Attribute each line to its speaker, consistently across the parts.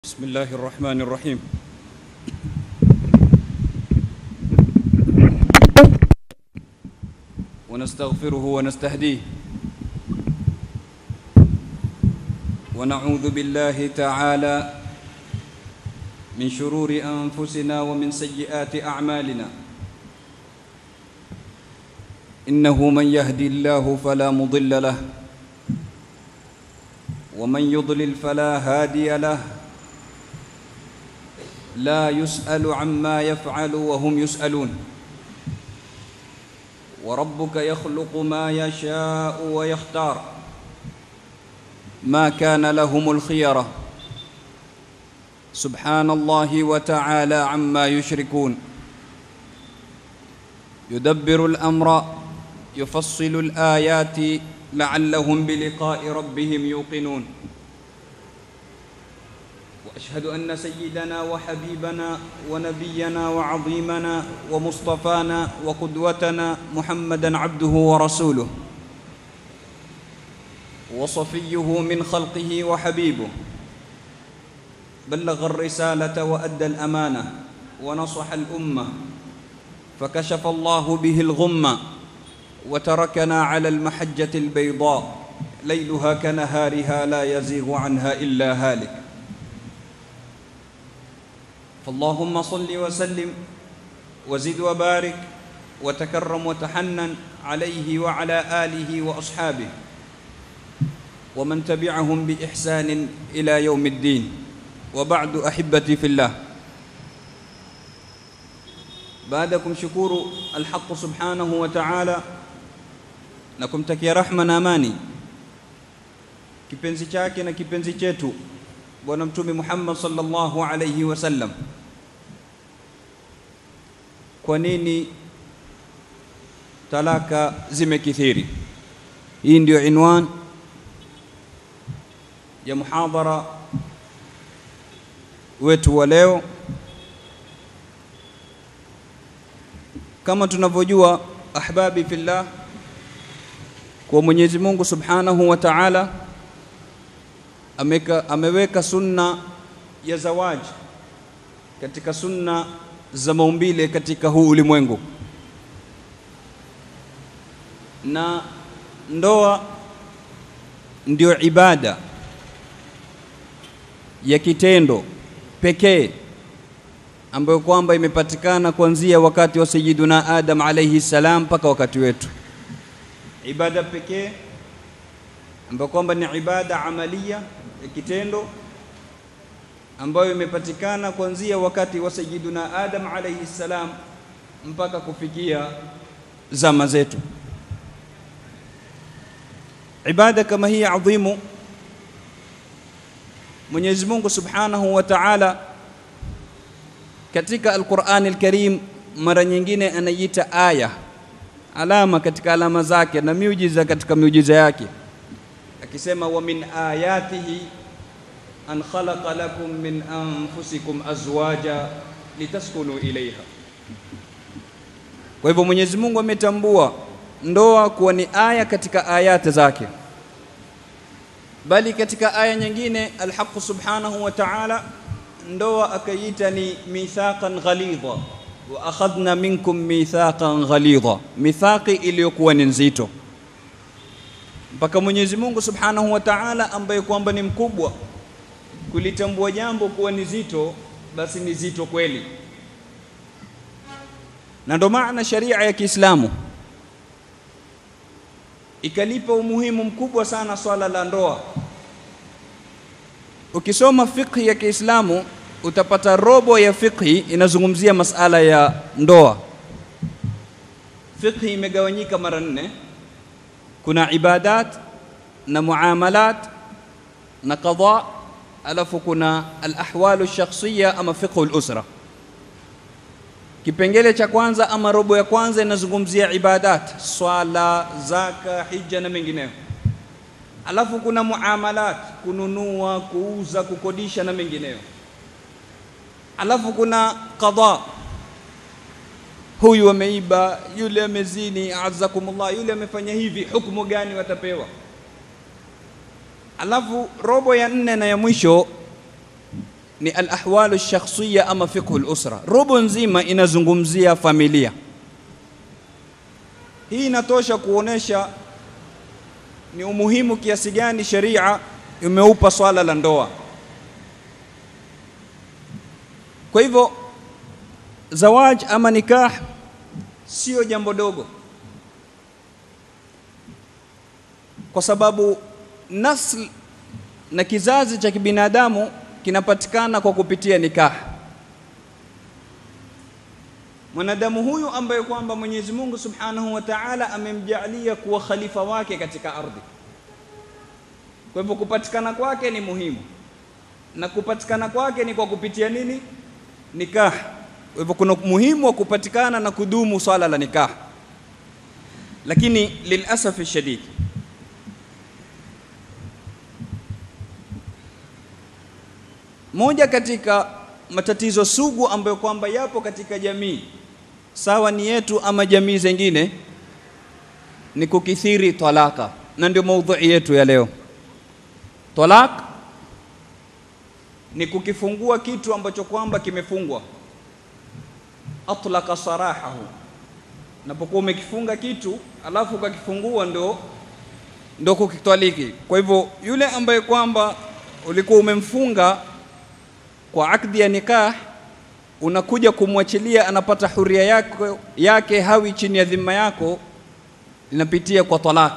Speaker 1: بسم الله الرحمن الرحيم ونستغفره ونستهديه ونعوذ بالله تعالى من شرور انفسنا ومن سيئات اعمالنا انه من يهدي الله فلا مضل له ومن يضلل فلا هادي له لا يسأل عما يفعل وهم يسألون وربك يخلق ما يشاء ويختار ما كان لهم الخيرة سبحان الله وتعالى عما يشركون يدبر الأمر يفصل الآيات لعلهم بلقاء ربهم يوقنون واشهد ان سيدنا وحبيبنا ونبينا وعظيمنا ومصطفانا وقدوتنا محمدا عبده ورسوله وصفيه من خلقه وحبيبه بلغ الرساله وادى الامانه ونصح الامه فكشف الله به الغمه وتركنا على المحجه البيضاء ليلها كنهارها لا يزيغ عنها الا هالك فاللهم صل وسلم وزد وبارك وتكرم وتحنن عليه وعلى اله واصحابه ومن تبعهم باحسان الى يوم الدين وبعد احبتي في الله بعدكم شكور الحق سبحانه وتعالى na kumtakia rahma na amani kipenzi chake na kipenzi chetu bwana mtume Muhammad sallallahu alayhi wasallam. Kwa nini talaka zimekithiri? Hii ndio inwan ya muhadhara wetu wa leo. Kama tunavyojua ahbabi fillah, kwa Mwenyezi Mungu subhanahu wa ta'ala ameka, ameweka sunna ya zawaji katika sunna za maumbile katika huu ulimwengu, na ndoa ndio ibada ya kitendo pekee ambayo kwamba imepatikana kuanzia wakati wa Sayyiduna Adam alayhi salam mpaka wakati wetu, ibada pekee ambayo kwamba ni ibada amalia ya kitendo ambayo imepatikana kuanzia wakati wa Sayyiduna Adam alayhi salam mpaka kufikia zama zetu. Ibada kama hii adhimu, Mwenyezi Mungu Subhanahu wa Ta'ala katika Al-Qur'an Al-Karim mara nyingine anaiita aya, alama katika alama zake na miujiza katika miujiza yake akisema wa min ayatihi an khalaqa lakum min anfusikum azwaja litaskunu ilaiha. Kwa hivyo Mwenyezi Mungu ametambua ndoa kuwa ni aya katika ayati zake, bali katika aya nyingine Alhaq subhanahu wa ta'ala ndoa akaiita ni mithaqan ghalidha wa akhadna minkum mithaqan ghalidha, mithaqi iliyokuwa ni nzito mpaka Mwenyezi Mungu Subhanahu wa Ta'ala ambaye kwamba ni mkubwa kulitambua jambo kuwa ni zito, basi ni zito kweli. Na ndo maana sharia ya Kiislamu ikalipa umuhimu mkubwa sana swala la ndoa. Ukisoma fiqhi ya Kiislamu utapata robo ya fiqhi inazungumzia masala ya ndoa. Fiqhi imegawanyika mara nne kuna ibadat na muamalat na qada, alafu kuna alahwalu shakhsiya ama fiqhu lusra. Kipengele cha kwanza ama robo ya kwanza inazungumzia ibadat, swala, zaka, hija na mengineyo. Alafu kuna muamalat, kununua, kuuza, kukodisha na mengineyo. Alafu kuna qada, huyu ameiba, yule amezini, azakumullah, yule amefanya hivi, hukumu gani watapewa? Alafu robo ya nne na ya mwisho ni al-ahwalu shakhsiyya ama fiqhu al-usra. Robo nzima inazungumzia familia. Hii inatosha kuonesha ni umuhimu kiasi gani sheria imeupa swala la ndoa. Kwa hivyo zawaj ama nikah sio jambo dogo, kwa sababu nasl na kizazi cha kibinadamu kinapatikana kwa kupitia nikah. Mwanadamu huyu ambaye kwamba Mwenyezi Mungu Subhanahu wa Ta'ala amemjalia kuwa khalifa wake katika ardhi. Kwa hivyo kupatikana kwake ni muhimu, na kupatikana kwake ni kwa kupitia nini? Nikah. Kwa hivyo kuna muhimu wa kupatikana na kudumu swala la nikah, lakini lilasafi shadid moja katika matatizo sugu ambayo kwamba yapo katika jamii sawa ni yetu ama jamii zingine ni kukithiri talaka, na ndio maudhui yetu ya leo. Talak ni kukifungua kitu ambacho kwamba kimefungwa, atlaka sarahahu. Unapokuwa umekifunga kitu alafu ukakifungua, ndo ndo kukitwaliki. Kwa hivyo yule ambaye kwamba ulikuwa umemfunga kwa akdi ya nikah unakuja kumwachilia, anapata huria yake, yake hawi chini ya dhima yako, linapitia kwa talak.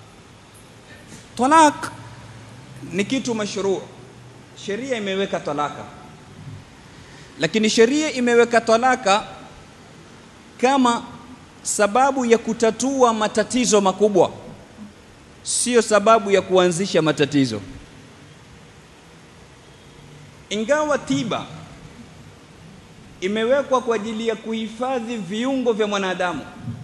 Speaker 1: Talak ni kitu mashruu, sheria imeweka talaka, lakini sheria imeweka talaka kama sababu ya kutatua matatizo makubwa, sio sababu ya kuanzisha matatizo. Ingawa tiba imewekwa kwa ajili ya kuhifadhi viungo vya mwanadamu,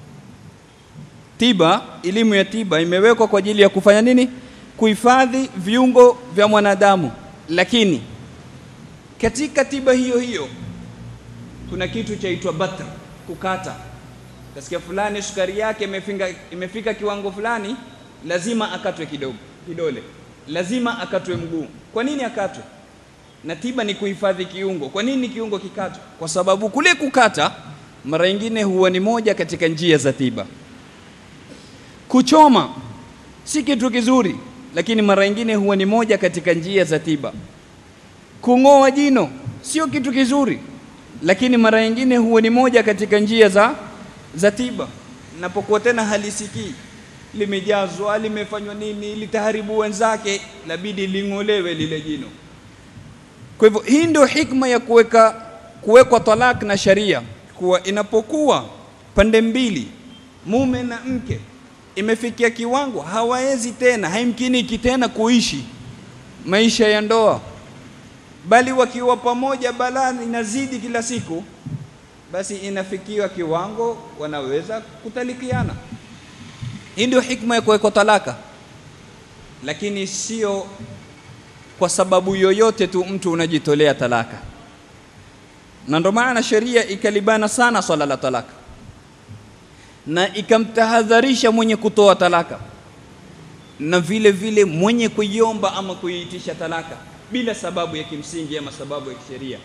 Speaker 1: tiba, elimu ya tiba imewekwa kwa ajili ya kufanya nini? Kuhifadhi viungo vya mwanadamu. Lakini katika tiba hiyo hiyo kuna kitu chaitwa batr, kukata. Kasikia fulani sukari yake imefika, imefika kiwango fulani, lazima akatwe kidogo kidole, lazima akatwe mguu. Kwa nini akatwe? na tiba ni kuhifadhi kiungo. Kwa nini kiungo kikatwe? Kwa sababu kule kukata mara nyingine huwa ni moja katika njia za tiba. Kuchoma si kitu kizuri, lakini mara nyingine huwa ni moja katika njia za tiba. Kung'oa jino sio kitu kizuri, lakini mara nyingine huwa ni moja katika njia za za tiba. Napokuwa tena halisikii, limejazwa, limefanywa nini, litaharibu wenzake, labidi ling'olewe lile jino. Kwa hivyo hii ndio hikma ya kuweka kuwekwa talak na sharia, kuwa inapokuwa pande mbili mume na mke imefikia kiwango hawawezi tena, haimkiniki tena kuishi maisha ya ndoa, bali wakiwa pamoja balaa inazidi kila siku, basi inafikiwa kiwango wanaweza kutalikiana. Hii ndio hikma ya kuwekwa talaka, lakini sio kwa sababu yoyote tu mtu unajitolea talaka, na ndo maana sheria ikalibana sana swala la talaka na ikamtahadharisha mwenye kutoa talaka na vile vile mwenye kuiomba ama kuiitisha talaka bila sababu ya kimsingi ama sababu ya kisheria.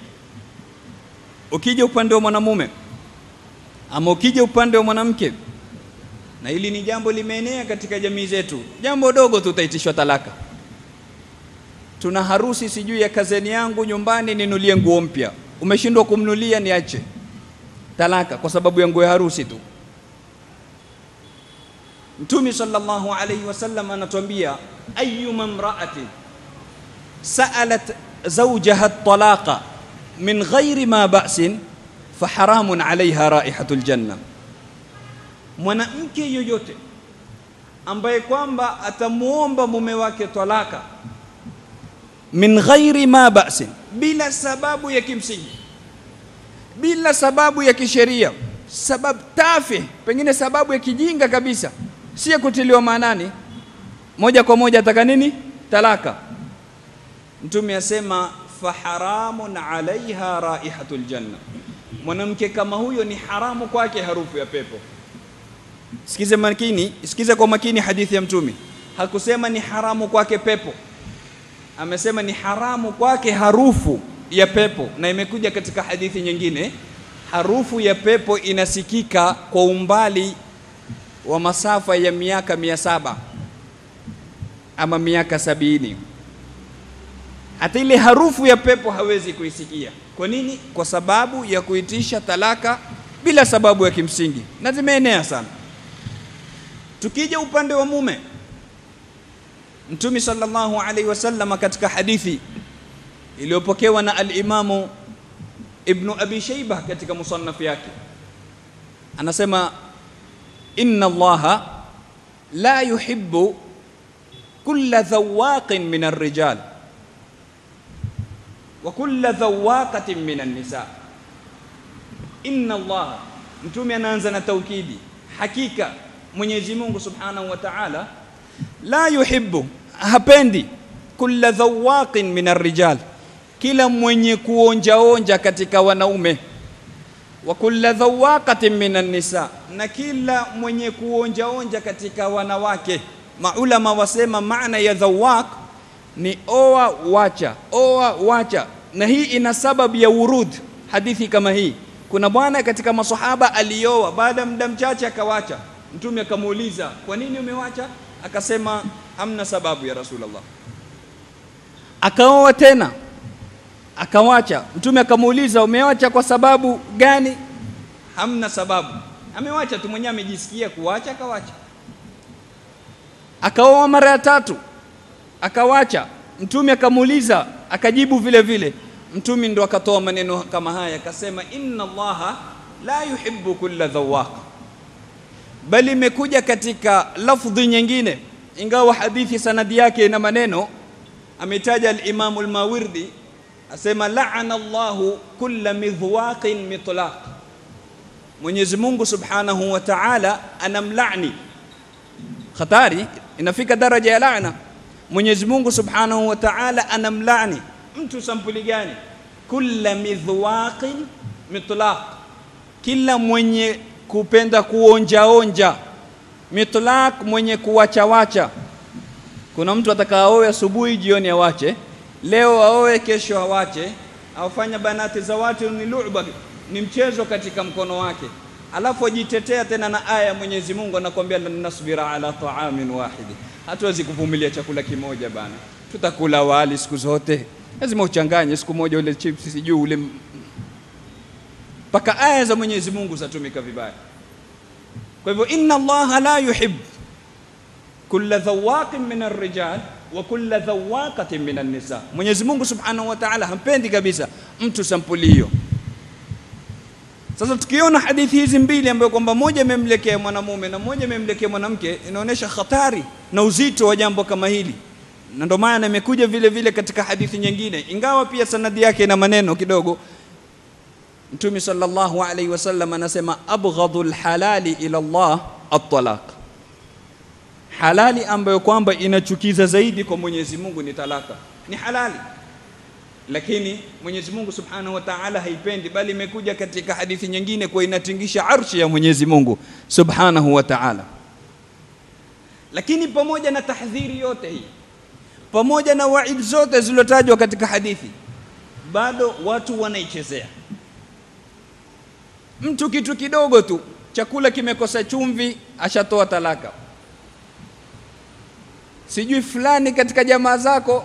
Speaker 1: Ukija upande wa mwanamume ama ukija upande wa mwanamke, na hili ni jambo limeenea katika jamii zetu, jambo dogo tu utaitishwa talaka tuna harusi sijui ya kazeni yangu nyumbani, ninulie nguo mpya. Umeshindwa kumnulia, niache talaka kwa sababu ya nguo ya harusi tu. Mtume sallallahu alayhi wasallam anatuambia, ayyuma mra'atin sa'alat zawjaha talaqa min ghairi ma ba'sin faharamun alaiha raihatul janna, mwanamke yoyote ambaye kwamba atamuomba mume wake talaka min ghairi ma ba'sin, bila sababu ya kimsingi, bila sababu ya kisheria, sababu tafi, pengine sababu ya kijinga kabisa, si ya kutiliwa maanani, moja kwa moja ataka nini? Talaka. Mtume asema faharamun alaiha raihatul janna, mwanamke kama huyo ni haramu kwake harufu ya pepo. Sikize makini, sikize kwa makini hadithi ya Mtume, hakusema ni haramu kwake pepo amesema ni haramu kwake harufu ya pepo, na imekuja katika hadithi nyingine, harufu ya pepo inasikika kwa umbali wa masafa ya miaka mia saba ama miaka sabini. Hata ile harufu ya pepo hawezi kuisikia. Kwa nini? Kwa sababu ya kuitisha talaka bila sababu ya kimsingi, na zimeenea sana. Tukija upande wa mume, Mtume sallallahu alaihi wasallam katika hadithi iliyopokewa na al-Imamu Ibnu Abi Shayba katika musannaf yake anasema, inna Allaha la yuhibbu kulla dhawaqin min ar-rijal wa kulla dhawaqatin min an-nisa. Inna Allaha, Mtume anaanza na taukidi, hakika Mwenyezi Mungu Subhanahu wa Ta'ala la yuhibbu, hapendi kulla dhawaqin min ar-rijal, kila mwenye kuonjaonja katika wanaume, wa kulla dhawaqatin min an-nisa, na kila mwenye kuonjaonja katika wanawake. Maulama wasema maana ya dhawaq ni oa wacha, oa wacha, na hii ina sababu ya urud hadithi kama hii. Kuna bwana katika masahaba alioa, baada ya muda mchache akawacha. Mtume akamuuliza, kwa nini umewacha? Akasema hamna sababu ya Rasulullah. Akaoa tena akawacha. Mtume akamuuliza, umewacha kwa sababu gani? Hamna sababu, amewacha tu mwenyewe, amejisikia kuwacha, akawacha. Akaoa mara ya tatu akawacha. Mtume akamuuliza, akajibu vile vile. Mtume ndo akatoa maneno kama haya, akasema inna Allaha la yuhibbu kulla dhawaq bali imekuja katika lafdhi nyingine, ingawa hadithi sanadi yake ina maneno. Ametaja al-Imam al-Mawardi asema la'ana Allahu kulla midhwaqin mitlaq, Mwenyezi Mungu Subhanahu wa Ta'ala anamlani. Hatari inafika daraja ya laana. Mwenyezi Mungu Subhanahu wa Ta'ala anamlani mtu sampuli gani? Kulla midhwaqin mitlaq, kila mwenye kupenda kuonjaonja, mitlaq mwenye kuwachawacha. Kuna mtu atakaoe asubuhi, jioni awache, leo aoe, kesho awache, aufanya banati za watu ni lu'ba, ni mchezo katika mkono wake, alafu ajitetea tena na aya ya Mwenyezi Mungu anakuambia, lan nasbira ala ta'amin wahidi, hatuwezi kuvumilia chakula kimoja bana, tutakula wali siku zote, lazima uchanganye siku moja ule chips, sijui ule mpaka aya za Mwenyezi Mungu zatumika vibaya. Kwa hivyo inna Allaha la yuhib kulla dhawaqin min arrijal wa kulla dhawaqatin min an-nisa, Mwenyezi Mungu Subhanahu wa Ta'ala hampendi kabisa mtu sampuli hiyo. Sasa tukiona hadithi hizi mbili ambayo kwamba moja imemlekea mwanamume na moja imemlekea mwanamke, inaonyesha hatari na uzito wa jambo kama hili, na ndio maana imekuja vile vile katika hadithi nyingine, ingawa pia sanadi yake ina maneno kidogo Mtume sallallahu alaihi wasallam anasema abghadhu lhalali ila Allah at-talaq, halali ambayo kwamba inachukiza zaidi kwa Mwenyezi Mungu ni talaka. Ni halali, lakini Mwenyezi Mungu subhanahu wa ta'ala haipendi, bali imekuja katika hadithi nyingine kwa inatingisha arshi ya Mwenyezi Mungu subhanahu wa ta'ala. Lakini pamoja na tahdhiri yote hii, pamoja na waid zote zilizotajwa katika hadithi, bado watu wanaichezea Mtu kitu kidogo tu, chakula kimekosa chumvi, ashatoa talaka. Sijui fulani katika jamaa zako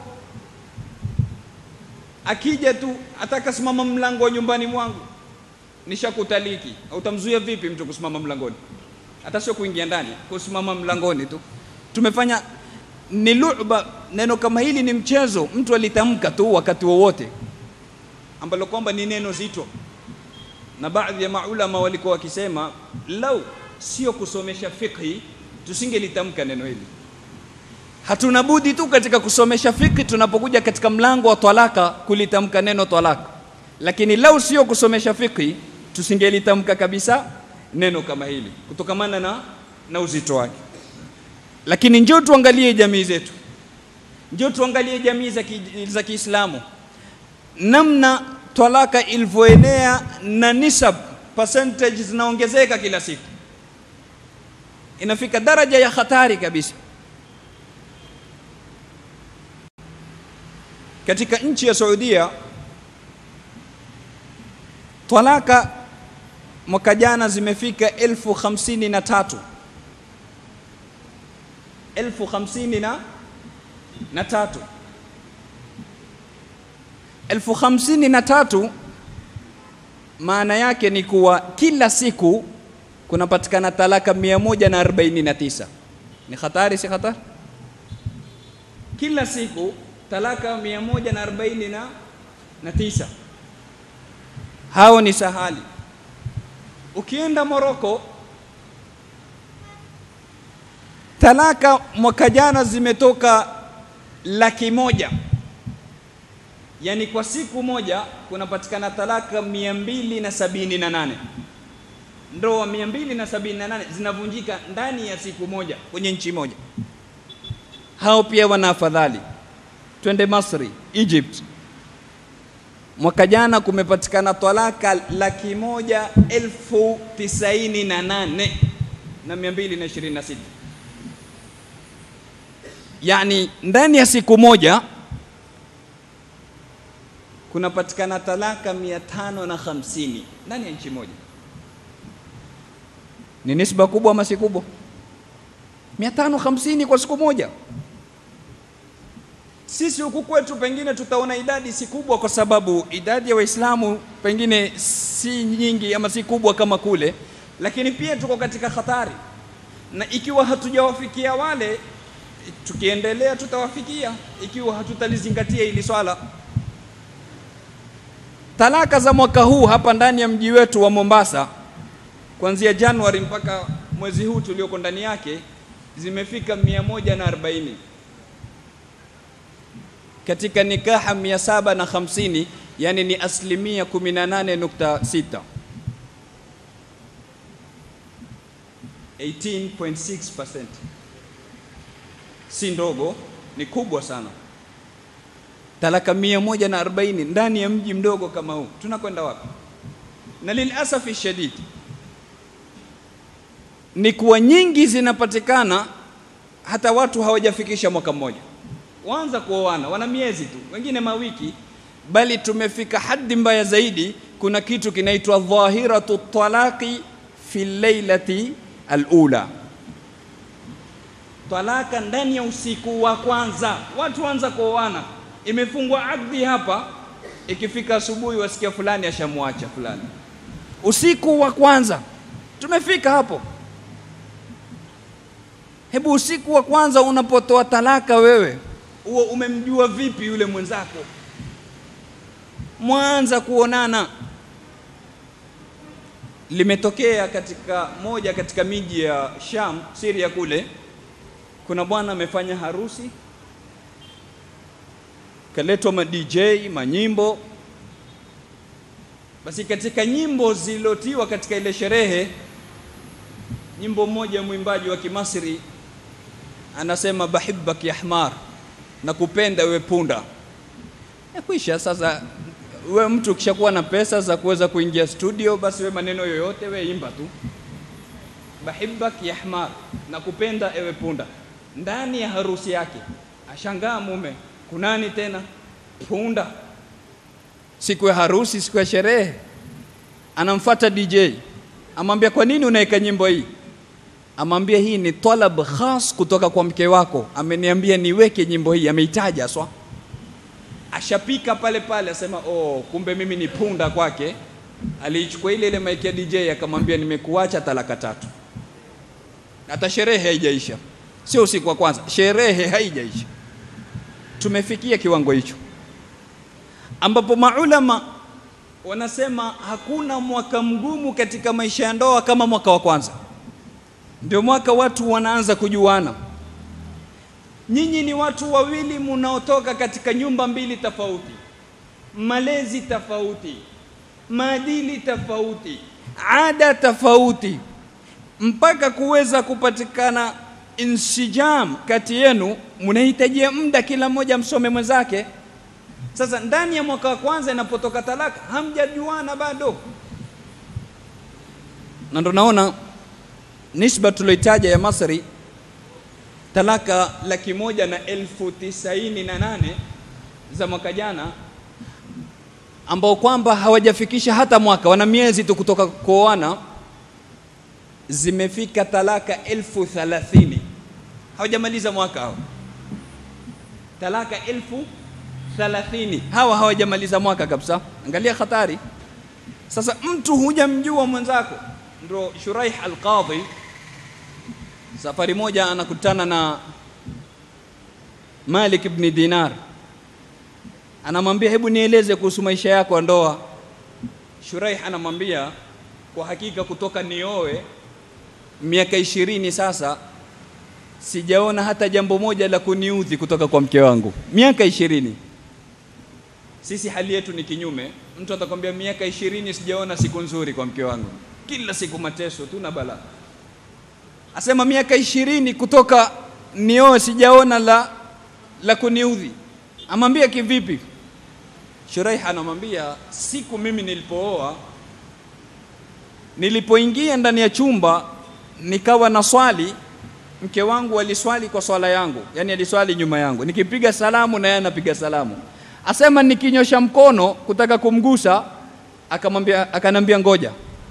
Speaker 1: akija tu ataka simama mlango wa nyumbani mwangu, nishakutaliki. Utamzuia vipi mtu kusimama mlangoni? Hata sio kuingia ndani, kusimama mlangoni tu. Tumefanya ni lu'ba. Neno kama hili ni mchezo, mtu alitamka tu wakati wowote, ambalo kwamba ni neno zito na baadhi ya maulama walikuwa wakisema lau sio kusomesha fiqhi tusingelitamka neno hili. Hatuna budi tu katika kusomesha fiqhi, tunapokuja katika mlango wa talaka kulitamka neno talaka, lakini lau sio kusomesha fiqhi tusingelitamka kabisa neno kama hili kutokamana na, na uzito wake. Lakini njoo tuangalie jamii zetu, njoo tuangalie jamii za Kiislamu namna talaka ilivyoenea na nisab percentage zinaongezeka kila siku, inafika daraja ya hatari kabisa. Katika nchi ya Saudia talaka mwaka jana zimefika elfu hamsini na tatu elfu hamsini na, na tatu elfu hamsini na tatu maana yake ni kuwa kila siku kunapatikana talaka 149 ni hatari si hatari kila siku talaka 149 hao ni sahali ukienda Moroko talaka mwaka jana zimetoka laki moja yani kwa siku moja kunapatikana talaka mia mbili na sabini na nane ndoa mia mbili na sabini na nane zinavunjika ndani ya siku moja kwenye nchi moja hao pia wana afadhali twende Masri Egypt mwaka jana kumepatikana talaka laki moja elfu tisaini na nane na mia mbili na ishirini na sita yani ndani ya siku moja kunapatikana talaka mia tano na hamsini ndani ya nchi moja. Ni nisba kubwa ama si kubwa? mia tano hamsini kwa siku moja. Sisi huku kwetu pengine tutaona idadi si kubwa, kwa sababu idadi ya Waislamu pengine si nyingi ama si kubwa kama kule, lakini pia tuko katika hatari, na ikiwa hatujawafikia wale, tukiendelea tutawafikia, ikiwa hatutalizingatia hili swala. Talaka za mwaka huu hapa ndani ya mji wetu wa Mombasa kuanzia Januari mpaka mwezi huu tulioko ndani yake zimefika 140 katika nikaha 750 yani ni asilimia 18.6 18.6% si ndogo, ni kubwa sana talaka mia moja na arobaini ndani ya mji mdogo kama huu, tunakwenda wapi? Na lilasafi shadid ni kuwa nyingi zinapatikana hata watu hawajafikisha mwaka mmoja, waanza kuoana, wana miezi tu, wengine mawiki, bali tumefika hadi mbaya zaidi. Kuna kitu kinaitwa dhahiratu talaqi fi lailati alula, talaka ndani ya usiku wa kwanza, watu waanza kuoana imefungwa akdi hapa, ikifika asubuhi wasikia fulani ashamwacha fulani. Usiku wa kwanza tumefika hapo. Hebu usiku wa kwanza unapotoa talaka, wewe huo umemjua vipi yule mwenzako? Mwanza kuonana. Limetokea katika moja katika miji ya Sham, Syria kule, kuna bwana amefanya harusi kaletwa ma DJ manyimbo. Basi katika nyimbo zilizotiwa katika ile sherehe, nyimbo moja mwimbaji wa Kimasri anasema bahibbak ya hmar, na kupenda wewe punda. Yakwisha sasa. We mtu ukishakuwa na pesa za kuweza kuingia studio, basi we maneno yoyote we imba tu, bahibbak ya hmar, na kupenda ewe punda. Ndani ya harusi yake ashangaa mume kunani tena punda. Siku ya harusi, siku ya sherehe, anamfuata DJ, amwambia kwa nini unaweka nyimbo hii? Amwambia hii ni talab khas kutoka kwa mke wako, ameniambia niweke nyimbo hii, ameitaja swa. Ashapika pale pale, asema oh, kumbe mimi ni punda kwake. Aliichukua ile ile maiki ya DJ akamwambia nimekuacha talaka tatu. Hata sherehe haijaisha, sio usiku wa kwanza, sherehe haijaisha tumefikia kiwango hicho ambapo maulama wanasema hakuna mwaka mgumu katika maisha ya ndoa kama mwaka wa kwanza. Ndio mwaka watu wanaanza kujuana. Nyinyi ni watu wawili munaotoka katika nyumba mbili tofauti, malezi tofauti, maadili tofauti, ada tofauti, mpaka kuweza kupatikana insijam kati yenu, mnahitajia muda kila mmoja msome mwenzake. Sasa ndani ya mwaka wa kwanza inapotoka talaka, hamjajuana bado, na ndo naona nisba tulioitaja ya Masri, talaka laki moja na elfu tisaini na nane za mwaka jana, ambao kwamba hawajafikisha hata mwaka, wana miezi tu kutoka kuoana, zimefika talaka elfu thalathini hawajamaliza mwaka hao, talaka elfu thalathini hawa hawajamaliza mwaka kabisa. Angalia hatari. Sasa mtu hujamjua mwenzako, ndo Shuraih Alqadhi safari moja anakutana na Malik ibn Dinar, anamwambia hebu nieleze kuhusu maisha yako ya ndoa. Shuraih anamwambia kwa hakika, kutoka nioe miaka ishirini sasa sijaona hata jambo moja la kuniudhi kutoka kwa mke wangu, miaka ishirini. Sisi hali yetu ni kinyume. Mtu atakwambia miaka ishirini sijaona siku nzuri kwa mke wangu, kila siku mateso tu na balaa. Asema miaka ishirini kutoka nioe sijaona la, la kuniudhi. Amwambia kivipi? Shuraih anamwambia siku mimi nilipooa, nilipoingia ndani ya chumba nikawa na swali mke wangu aliswali kwa swala yangu, yani aliswali nyuma yangu, nikipiga salamu na yeye anapiga salamu. Asema nikinyosha mkono kutaka kumgusa, akamwambia akanambia ngoja.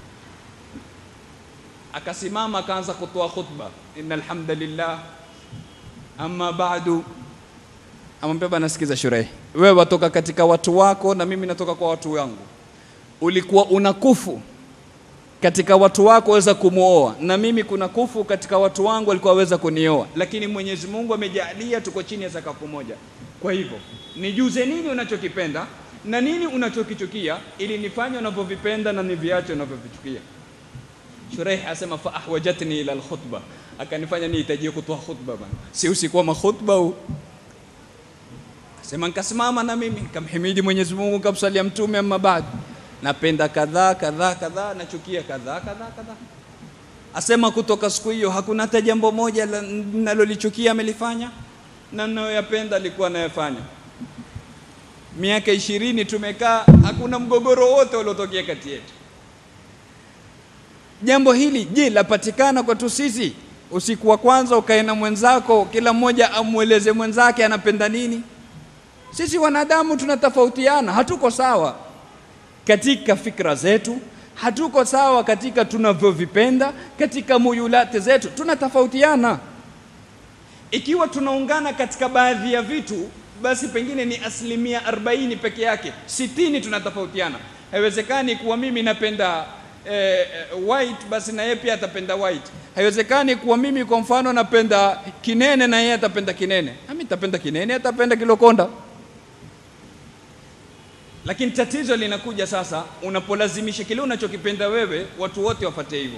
Speaker 1: Akasimama akaanza kutoa khutba, innal hamdalillah amma ba'du. Amwambia bana, sikiza Shuraih, wewe watoka katika watu wako na mimi natoka kwa watu wangu. Ulikuwa una kufu katika watu wako waweza kumwoa, na mimi kuna kufu katika watu wangu walikuwa waweza kunioa, lakini Mwenyezi Mungu amejalia tuko chini ya sakafu moja. Kwa hivyo nijuze nini unachokipenda na nini unachokichukia, ili nifanye unavyovipenda na niviache unavyovichukia. Shuraih asema fa ahwajatni ila alkhutba, akanifanya nihitajie kutoa khutba bana, si usikuwa makhutba huu Sema nikasimama na mimi nikamhimidi Mwenyezi Mungu, nikamsalia Mtume, amma baad, napenda kadhaa kadhaa kadhaa, nachukia kadhaa kadhaa kadhaa. Asema kutoka siku hiyo hakuna hata jambo moja nalolichukia amelifanya na ninayoyapenda alikuwa anayafanya. Miaka ishirini tumekaa, hakuna mgogoro wote uliotokea kati yetu. Jambo hili je, lapatikana kwetu sisi? Usiku wa kwanza ukae na mwenzako, kila mmoja amweleze mwenzake anapenda nini. Sisi wanadamu tunatofautiana, hatuko sawa katika fikra zetu, hatuko sawa katika tunavyovipenda, katika muyulati zetu tunatofautiana. Ikiwa tunaungana katika baadhi ya vitu, basi pengine ni asilimia 40 peke yake, sitini tunatofautiana. Haiwezekani kuwa mimi napenda eh, white basi na yeye pia atapenda white. Haiwezekani kuwa mimi kwa mfano napenda kinene na yeye atapenda kinene, nami nitapenda kinene, atapenda kilokonda. Lakini tatizo linakuja sasa unapolazimisha kile unachokipenda wewe watu wote wafate hivyo.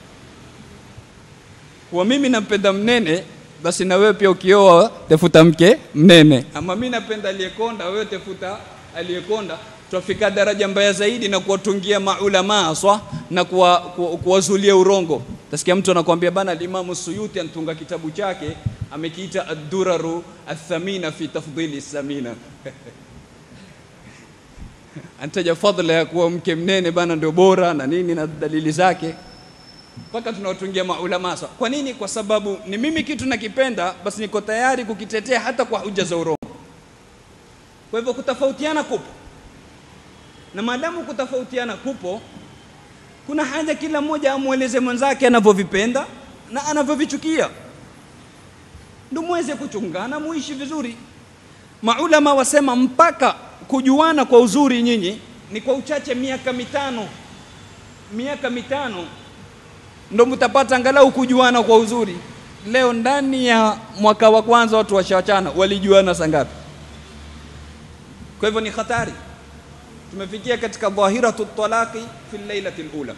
Speaker 1: Kwa mimi nampenda mnene, basi na wewe pia ukioa tafuta mke mnene, ama mimi napenda aliyekonda, wewe tafuta aliyekonda. Tutafika daraja mbaya zaidi na kuwatungia maulama aswa na kuwazulia urongo. Tasikia mtu anakuambia bana, Alimamu Suyuti anatunga kitabu chake amekiita ad-duraru athamina fi tafdhili samina anataja fadhila ya kuwa mke mnene bana ndio bora na nini na dalili zake, mpaka tunawatungia maulama. Kwa nini? Kwa sababu ni mimi kitu nakipenda, basi niko tayari kukitetea hata kwa hoja za urongo. Kwa hivyo kutofautiana kupo, na maadamu kutofautiana kupo, kuna haja kila mmoja amweleze mwenzake anavyovipenda na anavyovichukia, ndio muweze kuchungana, muishi vizuri. Maulama wasema mpaka kujuana kwa uzuri nyinyi ni kwa uchache miaka mitano, miaka mitano ndo mtapata angalau kujuana kwa uzuri. Leo ndani ya mwaka wa kwanza watu washawachana, walijuana sangapi? Kwa hivyo ni hatari. Tumefikia katika dhahiratu talaqi fi lailati alula.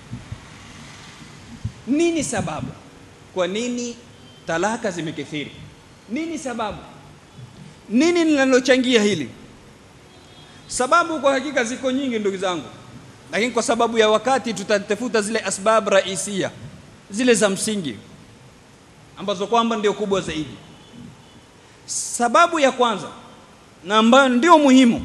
Speaker 1: Nini sababu? Kwa nini talaka zimekithiri? Nini sababu? Nini linalochangia hili? Sababu kwa hakika ziko nyingi ndugu zangu, lakini kwa sababu ya wakati tutatafuta zile asbab raisia, zile za msingi ambazo kwamba ndio kubwa zaidi. Sababu ya kwanza na ambayo ndio muhimu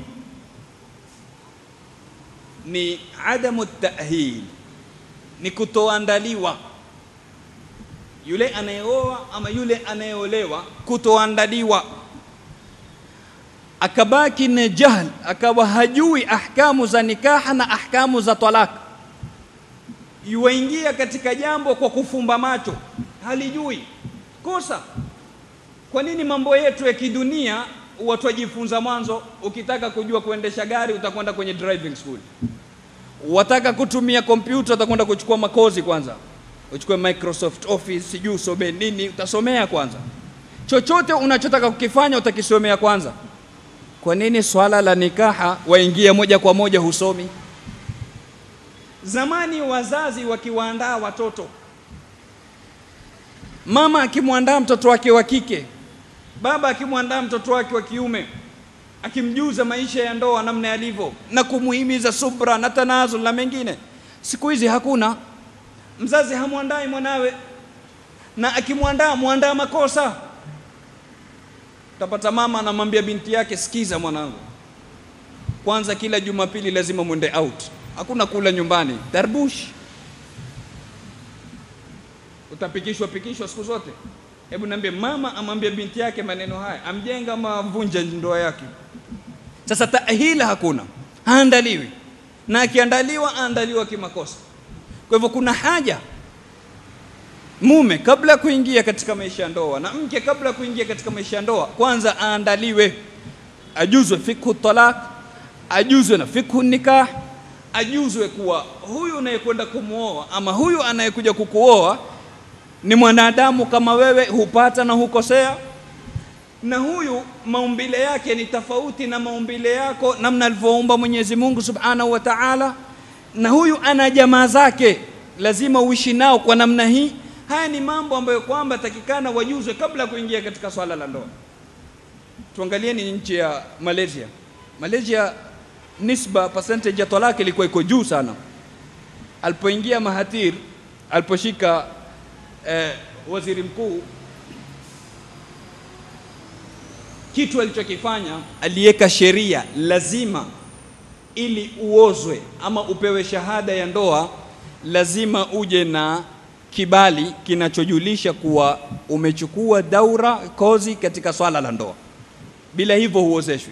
Speaker 1: ni adamu tahil, ni kutoandaliwa. Yule anayeoa ama yule anayeolewa kutoandaliwa akabaki na jahl, akawa hajui ahkamu za nikaha na ahkamu za talaka, yuwaingia katika jambo kwa kufumba macho, halijui kosa. Kwa nini mambo yetu ya kidunia watu wajifunza mwanzo? Ukitaka kujua kuendesha gari utakwenda kwenye driving school, wataka kutumia kompyuta utakwenda kuchukua makozi kwanza, uchukue Microsoft Office, sijui usomee nini, utasomea kwanza. Chochote unachotaka kukifanya utakisomea kwanza. Kwa nini swala la nikaha waingia moja kwa moja husomi? Zamani wazazi wakiwaandaa watoto, mama akimwandaa mtoto wake wa kike, baba akimwandaa mtoto wake wa kiume, akimjuza maisha ya ndoa namna yalivyo na kumuhimiza subra na tanazul na mengine. Siku hizi hakuna, mzazi hamwandai mwanawe, na akimwandaa mwandaa makosa. Utapata mama anamwambia binti yake, sikiza mwanangu, kwanza kila Jumapili lazima mwende out, hakuna kula nyumbani, darbush utapikishwa pikishwa siku zote. Hebu niambie, mama amwambia binti yake maneno haya, amjenga ama amvunja ndoa yake? Sasa tahila hakuna, haandaliwi, na akiandaliwa aandaliwa kimakosa. Kwa hivyo kuna haja mume kabla ya kuingia katika maisha ya ndoa na mke kabla ya kuingia katika maisha ya ndoa, kwanza aandaliwe, ajuzwe fikhu talaq, ajuzwe na fikhu nikah, ajuzwe kuwa huyu unayekwenda kumwoa ama huyu anayekuja kukuoa ni mwanadamu kama wewe, hupata na hukosea, na huyu maumbile yake ni tofauti na maumbile yako, namna alivyoumba Mwenyezi Mungu Subhanahu wa Ta'ala, na huyu ana jamaa zake, lazima uishi nao kwa namna hii. Haya ni mambo ambayo kwamba takikana wajuzwe kabla ya kuingia katika swala la ndoa. Tuangalieni nchi ya Malaysia. Malaysia nisba percentage ya talaka ilikuwa iko juu sana. Alipoingia Mahathir, aliposhika eh, waziri mkuu, kitu alichokifanya aliweka sheria lazima, ili uozwe ama upewe shahada ya ndoa, lazima uje na kibali kinachojulisha kuwa umechukua daura kozi katika swala la ndoa. Bila hivyo huozeshwi.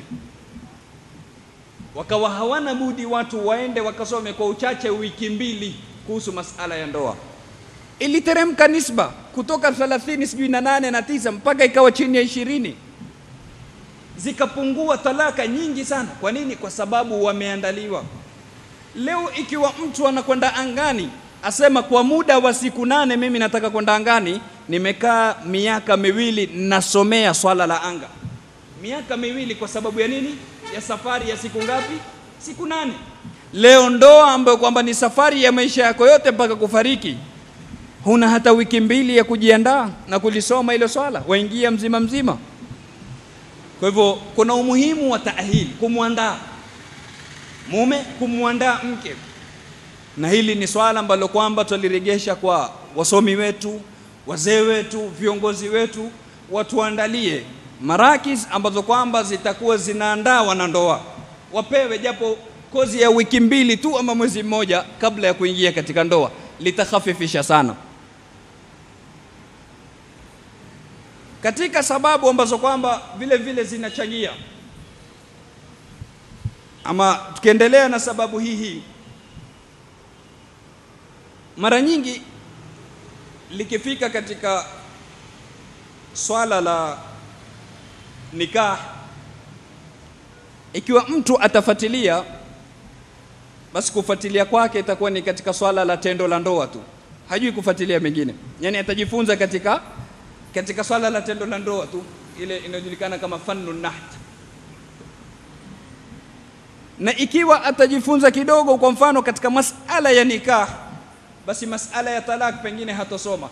Speaker 1: Wakawa hawana budi watu waende wakasome kwa uchache wiki mbili kuhusu masala ya ndoa. Iliteremka nisba kutoka 30 sijui na nane na tisa mpaka ikawa chini ya ishirini, zikapungua talaka nyingi sana. Kwa nini? Kwa sababu wameandaliwa. Leo ikiwa mtu anakwenda angani asema kwa muda wa siku nane mimi nataka kwenda angani, nimekaa miaka miwili nasomea swala la anga, miaka miwili. Kwa sababu ya nini? Ya safari ya siku ngapi? Siku nane. Leo ndoa ambayo kwamba ni safari ya maisha yako yote mpaka kufariki, huna hata wiki mbili ya kujiandaa na kulisoma hilo swala, waingia mzima mzima. Kwa hivyo kuna umuhimu wa taahili, kumwandaa mume, kumwandaa mke na hili ni swala ambalo kwamba twaliregesha kwa wasomi wetu, wazee wetu, viongozi wetu, watuandalie marakis ambazo kwamba zitakuwa zinaandaa wanandoa, wapewe japo kozi ya wiki mbili tu ama mwezi mmoja kabla ya kuingia katika ndoa, litakhafifisha sana. Katika sababu ambazo kwamba vile vile zinachangia ama, tukiendelea na sababu hii hii mara nyingi likifika katika swala la nikah, ikiwa mtu atafuatilia, basi kufuatilia kwake itakuwa ni katika swala la tendo la ndoa tu, hajui kufuatilia mengine. Yani atajifunza katika katika swala la tendo la ndoa tu, ile inayojulikana kama fannu naht. Na ikiwa atajifunza kidogo, kwa mfano katika masala ya nikah basi masala ya talak pengine hatosoma.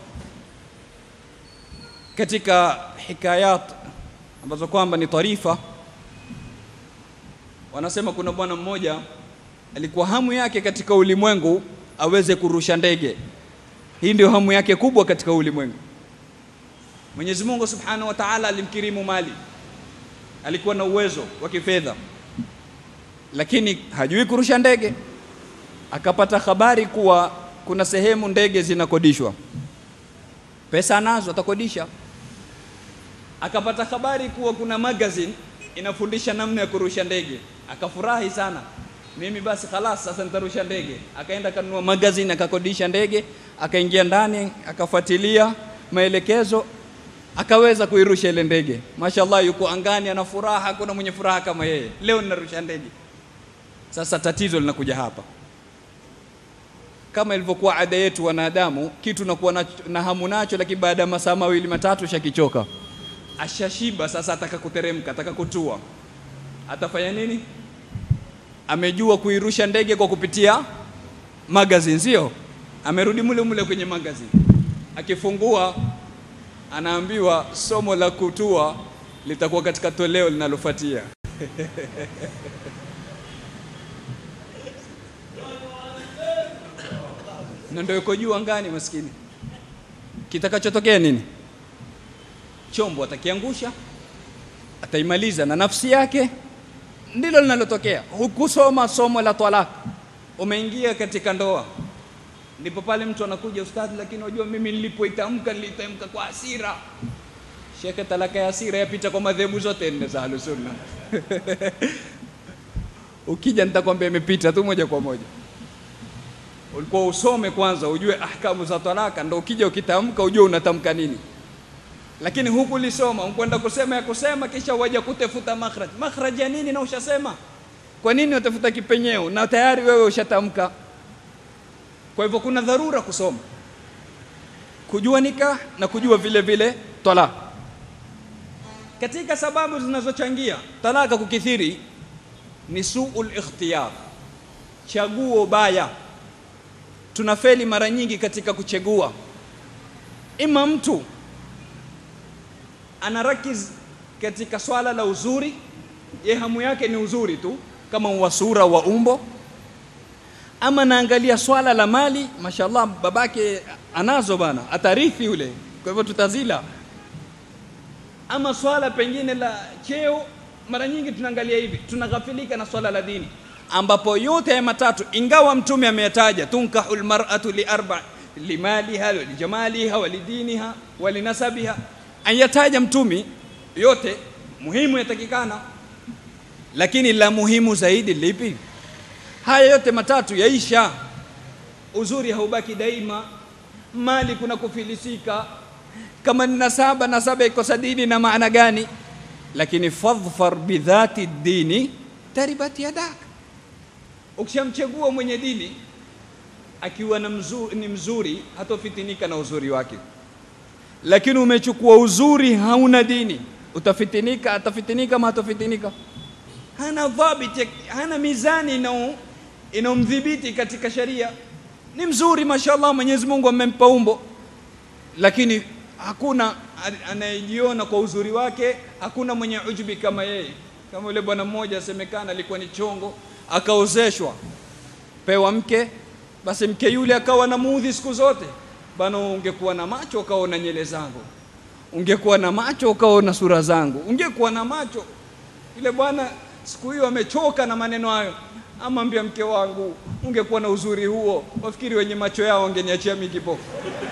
Speaker 1: Katika hikayat ambazo kwamba ni tarifa, wanasema kuna bwana mmoja alikuwa hamu yake katika ulimwengu aweze kurusha ndege. Hii ndio hamu yake kubwa katika ulimwengu. Mwenyezi Mungu Subhanahu wa Ta'ala alimkirimu mali, alikuwa na uwezo wa kifedha, lakini hajui kurusha ndege. Akapata habari kuwa kuna sehemu ndege zinakodishwa, pesa anazo, atakodisha. Akapata habari kuwa kuna magazine inafundisha namna ya kurusha ndege. Akafurahi sana, mimi basi khalas, sasa nitarusha ndege. Akaenda akanunua magazine, akakodisha ndege, akaingia ndani, akafuatilia maelekezo, akaweza kuirusha ile ndege. Mashallah, yuko angani, ana furaha. Hakuna mwenye furaha kama yeye. Leo ninarusha ndege. Sasa tatizo linakuja hapa, kama ilivyokuwa ada yetu wanadamu, kitu nakuwa na, na hamu nacho, lakini baada ya masaa mawili matatu shakichoka, ashashiba. Sasa ataka kuteremka, ataka kutua, atafanya nini? Amejua kuirusha ndege kwa kupitia magazine, sio? Amerudi mule mule kwenye magazine, akifungua anaambiwa somo la kutua litakuwa katika toleo linalofuatia. na ndio yuko juu angani, maskini. Kitakachotokea nini? Chombo atakiangusha, ataimaliza na nafsi yake. Ndilo linalotokea. Hukusoma somo la talaka, umeingia katika ndoa, ndipo pale mtu anakuja, ustadhi, lakini unajua mimi nilipoitamka nilitamka kwa hasira. Shekhe, talaka ya hasira yapita kwa madhehebu zote nne za Ahlusunna. Ukija nitakwambia imepita tu moja kwa moja ulikuwa usome kwanza ujue ahkamu za talaka, ndo ukija ukitamka ujue unatamka nini. Lakini huku lisoma ukwenda kusema ya kusema, kisha waja kutafuta makhraj. Makhraj ya nini? Na ushasema. Kwa nini utafuta kipenyeo na tayari wewe ushatamka? Kwa hivyo kuna dharura kusoma, kujua nikah na kujua vile vile talaka. Katika sababu zinazochangia talaka kukithiri ni suul ikhtiyar, chaguo baya tunafeli mara nyingi katika kuchagua. Ima mtu anarakiz katika swala la uzuri, ye hamu yake ni uzuri tu, kama wa sura wa umbo, ama naangalia swala la mali, mashallah, babake anazo bana, atarithi yule, kwa hivyo tutazila. Ama swala pengine la cheo, mara nyingi tunaangalia hivi, tunaghafilika na swala la dini ambapo yote ya matatu ingawa mtume ameyataja, tunkahu lmar'atu liarba limaliha walijamaliha walidiniha walinasabiha, ayataja mtume yote muhimu yatakikana, lakini la muhimu zaidi lipi? Haya yote matatu yaisha, uzuri haubaki daima, mali kuna kufilisika, kama ni nasaba, nasaba ikosa dini na maana gani? Lakini fadhfar bidhati dini taribat yadak Ukishamchagua mwenye dini akiwa na mzuri, ni mzuri hatofitinika na uzuri wake, lakini umechukua uzuri hauna dini, utafitinika. Atafitinika ama hatofitinika? Hana dhabiti, hana mizani inaomdhibiti katika sharia. Ni mzuri mashallah, Mwenyezi Mungu amempa umbo, lakini hakuna anayejiona kwa uzuri wake, hakuna mwenye ujubi kama yeye. Kama yule bwana mmoja asemekana alikuwa ni chongo akaozeshwa pewa mke, basi mke yule akawa na muudhi siku zote bana. Ungekuwa na macho ukaona nyele zangu, ungekuwa na macho ukaona sura zangu, ungekuwa na macho. Yule bwana siku hiyo amechoka na maneno hayo, amwambia mke wangu, ungekuwa na uzuri huo, wafikiri wenye macho yao wangeniachia mimi kipofu.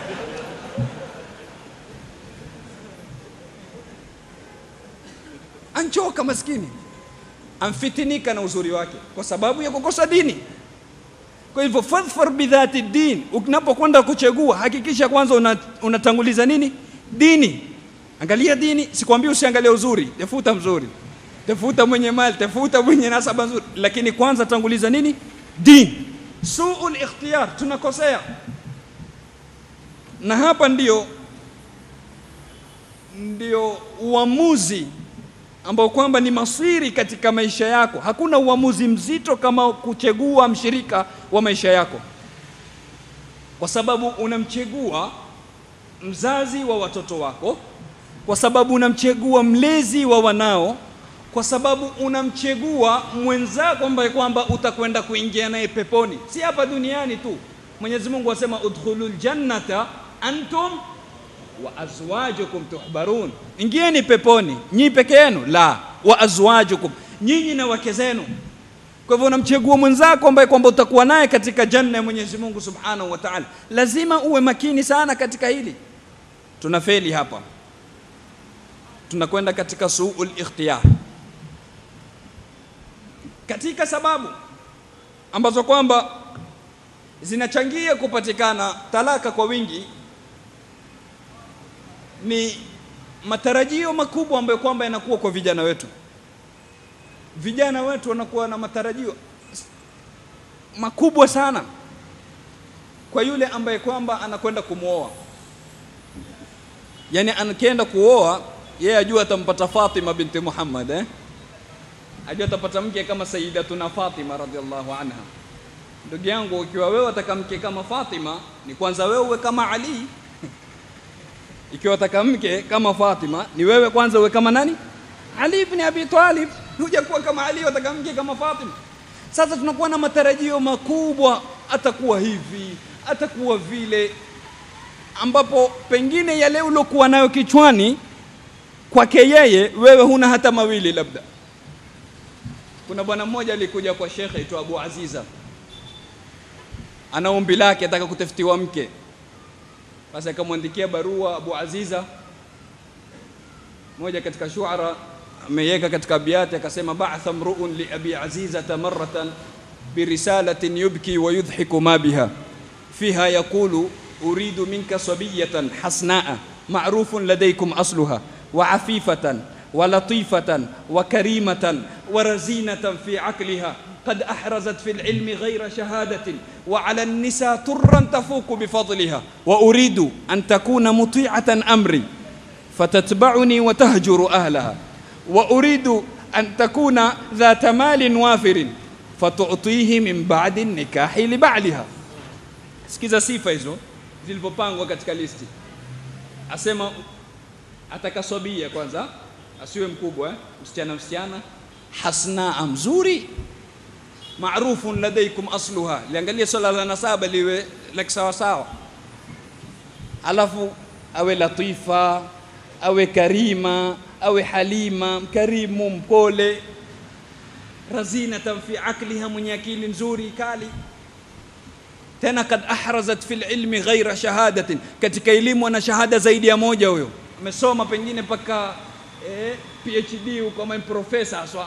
Speaker 1: Anchoka maskini amfitinika na uzuri wake kwa sababu ya kukosa dini. Kwa hivyo fadhfar bidhati din, unapokwenda kuchagua hakikisha kwanza unatanguliza una nini? Dini. Angalia dini, sikwambii usiangalie uzuri, tafuta mzuri, tafuta mwenye mali, tafuta mwenye nasaba nzuri, lakini kwanza tanguliza nini? Dini. Suul ikhtiyar, tunakosea na hapa ndio ndio uamuzi ambao kwamba ni masiri katika maisha yako. Hakuna uamuzi mzito kama kuchagua mshirika wa maisha yako, kwa sababu unamchagua mzazi wa watoto wako, kwa sababu unamchagua mlezi wa wanao, kwa sababu unamchagua mwenzako ambaye kwamba utakwenda kuingia naye peponi, si hapa duniani tu. Mwenyezi Mungu asema udkhulul jannata antum wa azwajukum tuhbarun, ingieni peponi nyi peke yenu, la wa azwajukum, nyinyi na wake zenu. Kwa hivyo unamchagua mwenzako ambaye kwamba utakuwa naye katika janna ya Mwenyezi Mungu Subhanahu wa Ta'ala. Lazima uwe makini sana katika hili. Tunafeli hapa, tunakwenda katika suul ikhtiyar. katika sababu ambazo kwamba zinachangia kupatikana talaka kwa wingi ni matarajio makubwa ambayo kwamba yanakuwa kwa vijana wetu. Vijana wetu wanakuwa na matarajio makubwa sana kwa yule ambaye kwamba anakwenda kumwoa, yaani anakienda kuoa yeye ajua atampata Fatima binti Muhammad eh? ajua atapata mke kama Sayyidatuna Fatima radhiallahu anha. Ndugu yangu, ukiwa wewe ataka mke kama Fatima, ni kwanza wewe uwe kama Ali. Ikiwa ataka mke kama Fatima, ni wewe kwanza uwe kama nani? Ali ibn Abi Talib. Huja kuwa kama Ali, wataka mke kama Fatima. Sasa tunakuwa na matarajio makubwa, atakuwa hivi, atakuwa vile, ambapo pengine yale uliokuwa nayo kichwani kwake yeye, wewe huna hata mawili labda. Kuna bwana mmoja alikuja kwa shekhe aitwa Abu Aziza, ana ombi lake, ataka kutafutiwa mke. Basi akamwandikia barua Abu Aziza, moja katika shuara ameiweka katika abiyati, akasema ba'atha mru'un li abi azizata marratan birisalatin yubki wa yudhiku ma biha fiha yaqulu uridu minka sabiyatan hasnaa ma'rufun ladaykum asluha wa afifatan wa latifatan wa karimatan wa razinatan fi aqliha قد أحرزت في العلم غير شهادة وعلى النساء ترا تفوق بفضلها وأريد أن تكون مطيعة أمري فتتبعني وتهجر أهلها وأريد أن تكون ذات مال وافر فتعطيه من بعد النكاح لبعلها sikiza sifa hizo zilivyopangwa katika listi asema atakaswabia kwanza asiwe mkubwa eh? msichana msichana hasnaa mzuri marufun ladaikum asluha liangalia swala la nasaba liwe la kisawasawa alafu awe latifa awe karima awe halima mkarimu mpole razinatan fi akliha mwenye akili nzuri kali tena kad ahrazat fi lilmi ghaira shahadatin katika elimu ana shahada zaidi ya moja huyo amesoma pengine mpaka eh, phd huko ama profesa aswa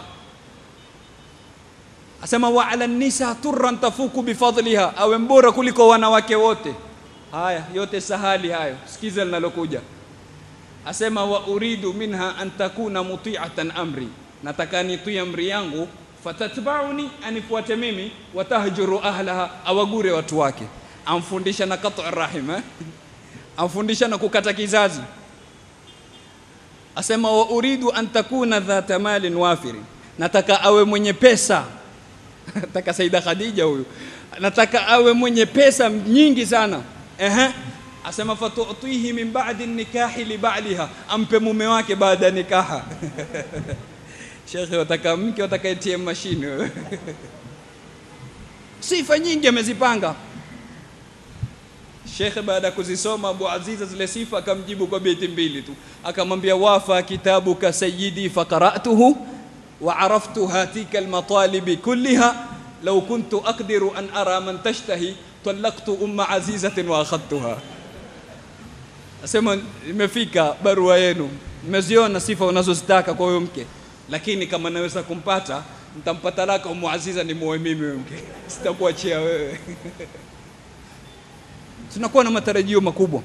Speaker 1: asema wa ala nisa turran tafuku bifadliha awe mbora kuliko wanawake wote haya yote sahali hayo sikiza linalokuja asema wa uridu minha an takuna muti'atan amri nataka nitii amri yangu fatatbauni anifuate mimi watahjuru ahlaha awagure watu wake amfundisha na qat'u rahim eh? amfundisha na kukata kizazi asema wa uridu an takuna dhata malin wafiri nataka awe mwenye pesa nataka Saida Khadija huyu nataka awe mwenye pesa nyingi sana ehe asema fatutihi min ba'di nikahi li ba'liha ampe mume wake baada ya nikaha shekhe wataka mke wataka ATM mashine wewe sifa nyingi amezipanga shekhe baada ya kuzisoma Abu Aziza zile sifa akamjibu kwa beti mbili tu akamwambia wafa kitabuka sayyidi faqara'tuhu وعرفت هاتيك المطالب كلها لو كنت أقدر أن أرى من تشتهي طلقت أم عزيزة وأخذتها asema imefika barua yenu mmeziona sifa unazozitaka kwa huyo mke lakini kama naweza kumpata nitampata laka umu aziza ni muoe mimi huyo mke sitakuachia wewe tunakuwa na matarajio makubwa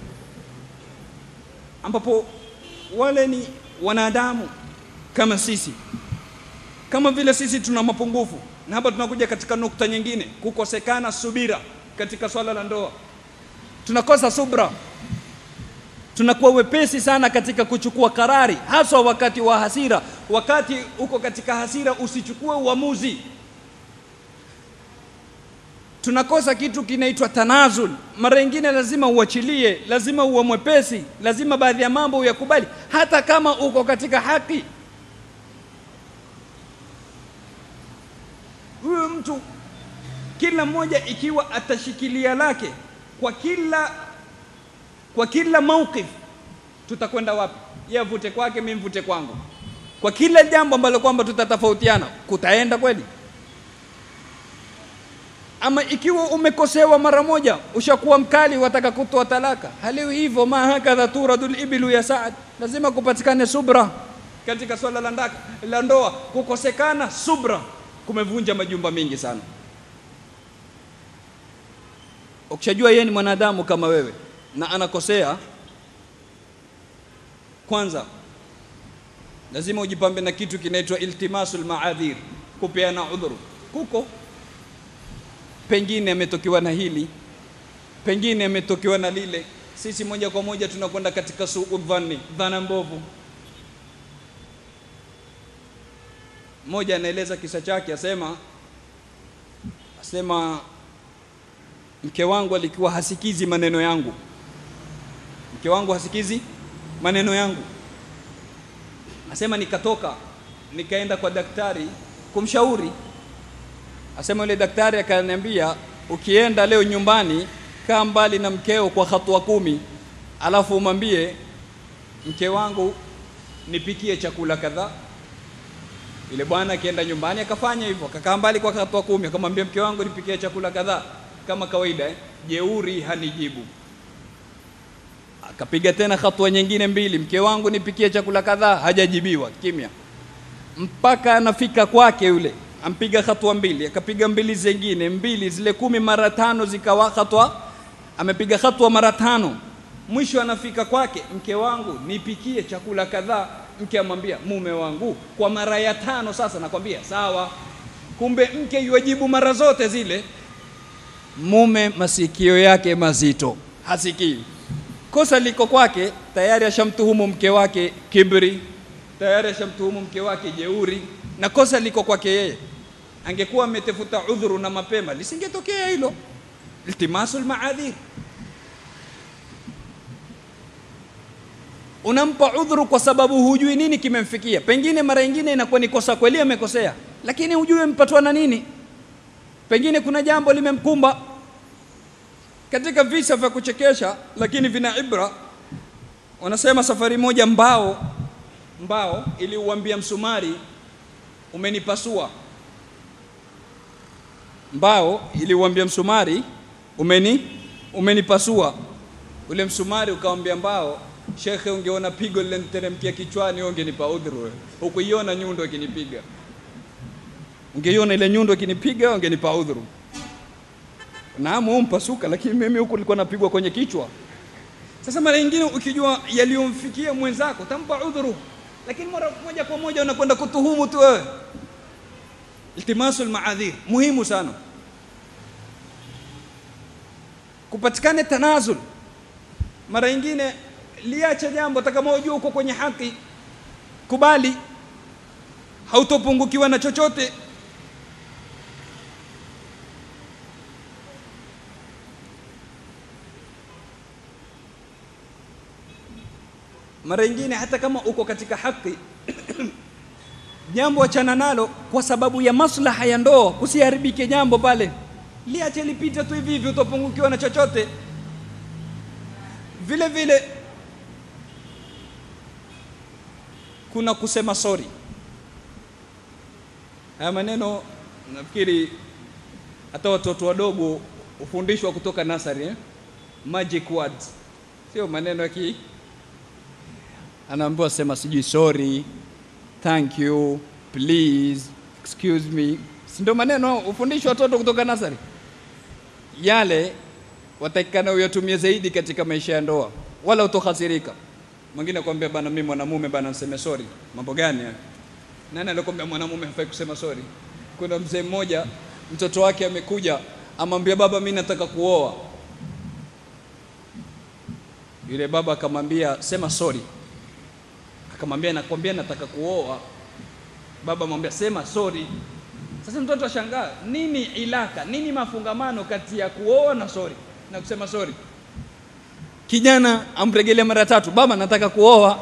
Speaker 1: ambapo wale ni wanadamu kama sisi kama vile sisi tuna mapungufu na hapa tunakuja katika nukta nyingine kukosekana subira katika swala la ndoa tunakosa subra tunakuwa wepesi sana katika kuchukua karari haswa wakati wa hasira wakati uko katika hasira usichukue uamuzi tunakosa kitu kinaitwa tanazul mara nyingine lazima uachilie lazima uwe mwepesi lazima baadhi ya mambo uyakubali hata kama uko katika haki huyo mtu kila mmoja ikiwa atashikilia lake kwa kila kwa kila mauqif tutakwenda wapi yeye avute kwake mimi mvute kwangu kwa kila jambo ambalo kwamba tutatofautiana kutaenda kweli ama ikiwa umekosewa mara moja ushakuwa mkali wataka kutoa talaka haliwi hivyo ma hakadha turadul ibilu ya saad lazima kupatikane subra katika swala la ndaka la ndoa kukosekana subra kumevunja majumba mingi sana. Ukishajua yeye ni mwanadamu kama wewe na anakosea, kwanza lazima ujipambe na kitu kinaitwa iltimasul maadhir, kupeana udhuru. Kuko pengine ametokewa na hili, pengine ametokewa na lile. Sisi moja kwa moja tunakwenda katika suu dhanni, dhana mbovu. Mmoja anaeleza kisa chake, asema asema mke wangu alikuwa hasikizi maneno yangu, mke wangu hasikizi maneno yangu. Asema nikatoka nikaenda kwa daktari kumshauri. Asema yule daktari akaniambia, ukienda leo nyumbani, kaa mbali na mkeo kwa hatua kumi, alafu umwambie mke wangu nipikie chakula kadhaa. Yule bwana akienda nyumbani akafanya hivyo, akakaa mbali kwa hatua kumi, akamwambia mke wangu nipikie chakula kadhaa kama kawaida eh? Jeuri hanijibu. Akapiga tena hatua nyingine mbili, mke wangu nipikie chakula kadhaa, hajajibiwa, kimya, mpaka anafika kwake yule, ampiga hatua mbili, akapiga mbili zingine mbili, zile kumi mara tano zikawa hatua, amepiga hatua mara tano, mwisho anafika kwake, mke wangu nipikie chakula kadhaa. Mke amwambia mume wangu, kwa mara ya tano sasa nakwambia sawa. Kumbe mke yuajibu mara zote zile mume masikio yake mazito, hasikii. Kosa liko kwake, tayari ashamtuhumu mke wake kibri, tayari ashamtuhumu mke wake jeuri, na kosa liko kwake yeye. Angekuwa ametafuta udhuru na mapema, lisingetokea hilo. Iltimasul maadhir, unampa udhuru kwa sababu hujui nini kimemfikia. Pengine mara nyingine inakuwa ni kosa kweli, amekosea, lakini hujui mpatwa na nini. Pengine kuna jambo limemkumba katika visa vya kuchekesha lakini vina ibra. Wanasema safari moja mbao mbao iliuambia msumari umenipasua. Mbao iliuambia msumari umeni umenipasua. Ule msumari ukamwambia mbao, shekhe, ungeona pigo lileniteremkia kichwani, ungenipa udhuru. Hukuiona nyundo ikinipiga, ungeiona ile nyundo ikinipiga, ungenipa udhuru. Naam, umpasuka, lakini mimi huku nilikuwa napigwa kwenye kichwa. Sasa mara nyingine ukijua yaliyomfikia mwenzako tampa udhuru, lakini mara moja kwa moja unakwenda kutuhumu tu wewe. Iltimasul maadhir muhimu sana, kupatikane tanazul. Mara nyingine liacha jambo, hata kama unajua uko kwenye haki, kubali, hautopungukiwa na chochote. mara nyingine hata kama uko katika haki jambo achana nalo kwa sababu ya maslaha ya ndoa, kusiharibike jambo pale, liache lipite tu hivi hivi, utapungukiwa na chochote. Vile vile kuna kusema sorry. Haya maneno nafikiri hata watoto wadogo hufundishwa kutoka nasari eh? Magic words, sio maneno ya ki anaambiwa sema sijui sorry, thank you, please, excuse me, si ndio maneno hufundishwa watoto kutoka nasari? Yale watakikana uyatumie zaidi katika maisha ya ndoa, wala utohasirika. Mwingine akwambia bana, mimi mwanamume bana, niseme sorry. Mambo gani haya? Nani alikwambia mwanamume hafai kusema sorry? Kuna mzee mmoja mtoto wake amekuja, amwambia baba, mimi nataka kuoa. Yule baba akamwambia sema sorry akamwambia nakwambia nataka kuoa. Baba amwambia sema sorry. Sasa mtoto ashangaa, nini ilaka, nini mafungamano kati ya kuoa na sorry na kusema sorry? Kijana amregelea mara tatu, baba nataka kuoa.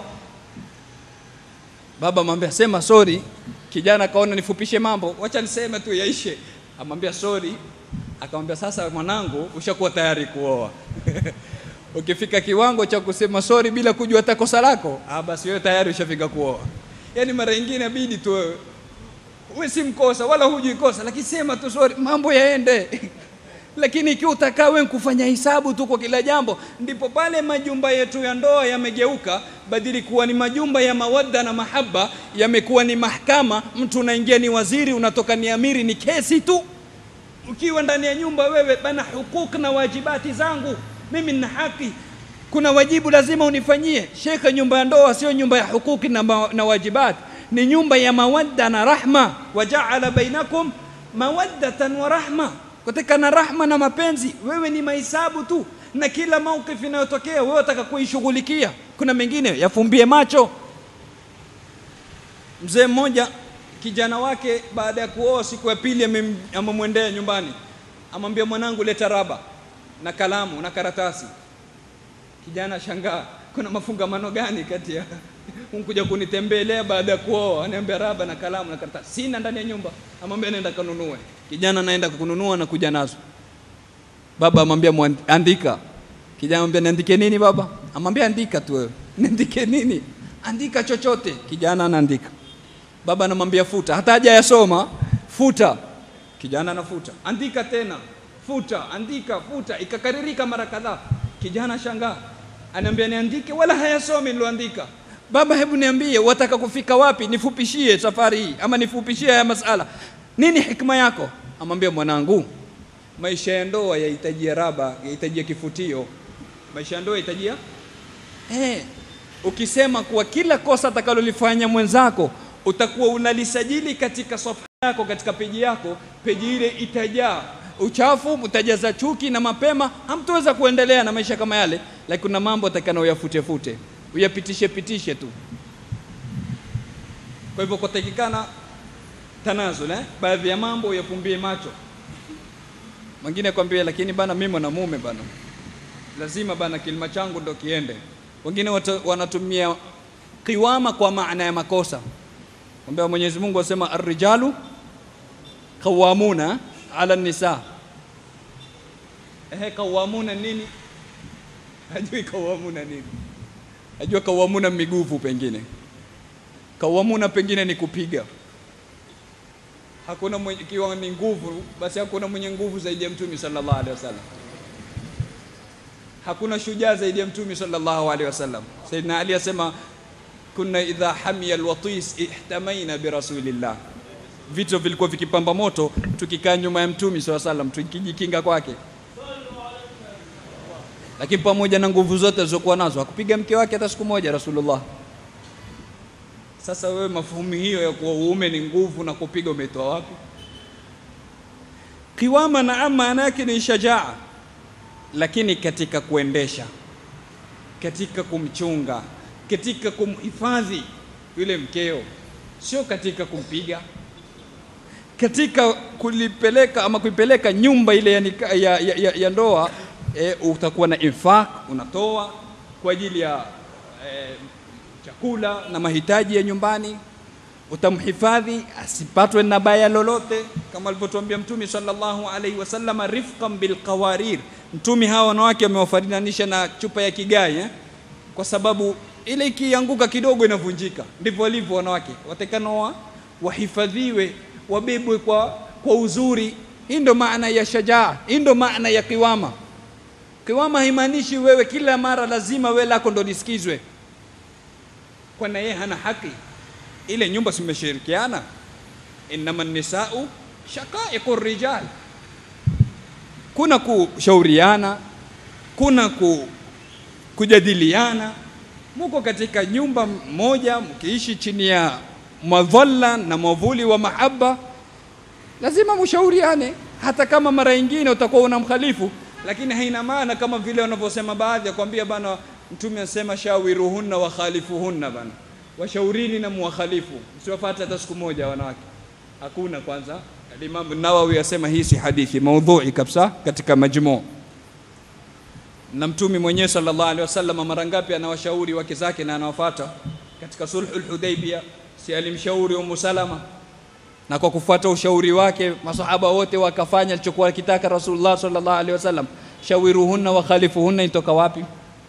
Speaker 1: Baba amwambia sema sorry. Kijana akaona nifupishe mambo, wacha niseme tu yaishe. Amwambia sorry, akamwambia sasa mwanangu, ushakuwa tayari kuoa ukifika kiwango cha kusema sorry bila kujua hata kosa lako, ah, basi wewe tayari ushafika kuoa. Yaani mara nyingine inabidi tu wewe wewe si mkosa wala hujui kosa, lakini sema tu sorry, mambo yaende. lakini ikiwa utakaa wewe kufanya hisabu tu kwa kila jambo, ndipo pale majumba yetu ya ndoa yamegeuka badili kuwa ni majumba ya mawadda na mahaba, yamekuwa ni mahakama. Mtu unaingia ni waziri, unatoka ni amiri, ni kesi tu. Ukiwa ndani ya nyumba wewe bana, hukuk na wajibati zangu, mimi nina haki, kuna wajibu lazima unifanyie. Shekhe, nyumba ya ndoa sio nyumba ya hukuki na, ma, na wajibati, ni nyumba ya mawadda na rahma. Wajaala bainakum mawaddatan wa rahma katika na rahma na mapenzi. Wewe ni mahesabu tu, na kila maukifu inayotokea wewe wataka kuishughulikia. Kuna mengine yafumbie macho. Mzee mmoja kijana wake baada ya kuoa, siku ya pili amemwendea nyumbani, amwambia mwanangu, leta raba na kalamu na karatasi. Kijana shangaa, kuna mafungamano gani kati ya unkuja kunitembelea baada ya kuoa, aniambia raba na kalamu na karatasi? Sina ndani ya nyumba. Amwambia nenda kanunue. Kijana naenda kununua na kuja nazo. Baba amwambia andika. Kijana amwambia niandike nini baba? Amwambia andika tu wewe. Niandike nini? Andika chochote. Kijana anaandika. Baba anamwambia futa, hata haja yasoma, futa. Kijana anafuta. Andika tena. Futa, andika, futa. Ikakaririka mara kadhaa. Kijana shangaa. Ananiambia niandike wala hayasomi niloandika. Baba, hebu niambie, wataka kufika wapi? Nifupishie safari hii ama nifupishie haya masala. Nini hikma yako? Amwambia, mwanangu, maisha ya ndoa yahitajia raba, yahitajia kifutio. Maisha ya ndoa yahitajia eh, ukisema kuwa kila kosa atakalolifanya mwenzako utakuwa unalisajili katika sofa yako, katika peji yako, peji ile itajaa uchafu, utajaza chuki na mapema hamtoweza kuendelea na maisha kama yale. Lakini kuna mambo atakana uyafute fute uyapitishe pitishe tu. Kwa hivyo kutakikana tanazul eh? Baadhi ya mambo uyafumbie macho. Mwingine akwambia, lakini bana, mimi mwanamume bana, lazima bana kilima changu ndo kiende. Wengine wanatumia kiwama kwa maana ya makosa, kwambia Mwenyezi Mungu asema arrijalu qawamuna ala nisa. Ehe, qawamuna nini? Hajui qawamuna nini? Najua kawamuna miguvu, pengine kawamuna pengine ni kupiga. Hakuna mwenye, ikiwa ni nguvu, basi hakuna mwenye nguvu zaidi ya Mtume sallallahu alaihi wasallam. Hakuna shujaa zaidi ya Mtume sallallahu alaihi wasallam. Sayyidina Ali asema kunna idha hamiya alwatis ihtamaina bi rasulillah, vito vilikuwa vikipamba moto, tukikaa nyuma ya Mtume sallallahu alaihi wasallam, tukijikinga kwake lakini pamoja na nguvu zote alizokuwa nazo hakupiga mke wake hata siku moja Rasulullah. Sasa wewe mafuhumu hiyo ya kuwa uume ni nguvu na kupiga umetoa wapi? Kiwama na maana yake ni shajaa, lakini katika kuendesha, katika kumchunga, katika kumhifadhi yule mkeo, sio katika kumpiga, katika kulipeleka ama kuipeleka nyumba ile ya, ya, ya, ya, ya ndoa E, utakuwa na infaq unatoa kwa ajili ya e, chakula na mahitaji ya nyumbani. Utamhifadhi asipatwe na baya lolote, kama alivyotuambia Mtume sallallahu alaihi wasallam, rifqan bilqawarir. Mtume hawa wanawake wamewafananisha na chupa ya kigai eh? Kwa sababu ile ikianguka kidogo inavunjika. Ndivyo walivyo wanawake, watakana wahifadhiwe, wabebwe kwa, kwa uzuri. Hii ndo maana ya shajaa, hii ndo maana ya kiwama. Kiwama haimaanishi wewe kila mara lazima wewe lako ndo lisikizwe, kwana yeye hana haki. Ile nyumba simeshirikiana, innama nisau shaqaiqu rijal. Kuna kushauriana, kuna ku, kujadiliana. Muko katika nyumba moja mkiishi chini ya madhalla na mwavuli wa mahaba, lazima mushauriane, hata kama mara nyingine utakuwa unamkhalifu lakini haina maana kama vile wanavyosema baadhi ya kwambia bana, Mtume anasema shawiruhunna wa khalifuhunna, bana washaurini na muwakhalifu, msiwafuate hata siku moja wanawake. Hakuna. Kwanza Imam Nawawi asema hii si hadithi maudhui kabisa katika Majmu. Na Mtume mwenyewe sallallahu alaihi wasallam mara ngapi anawashauri wake zake na anawafuata. Katika sulhul Hudaybiyah si alimshauri Ummu Salama na kwa kufuata ushauri wake masahaba wote wakafanya alichokuwa akitaka Rasulullah sallallahu alaihi wasallam. Shawiruhunna wa khalifuhunna itoka wapi?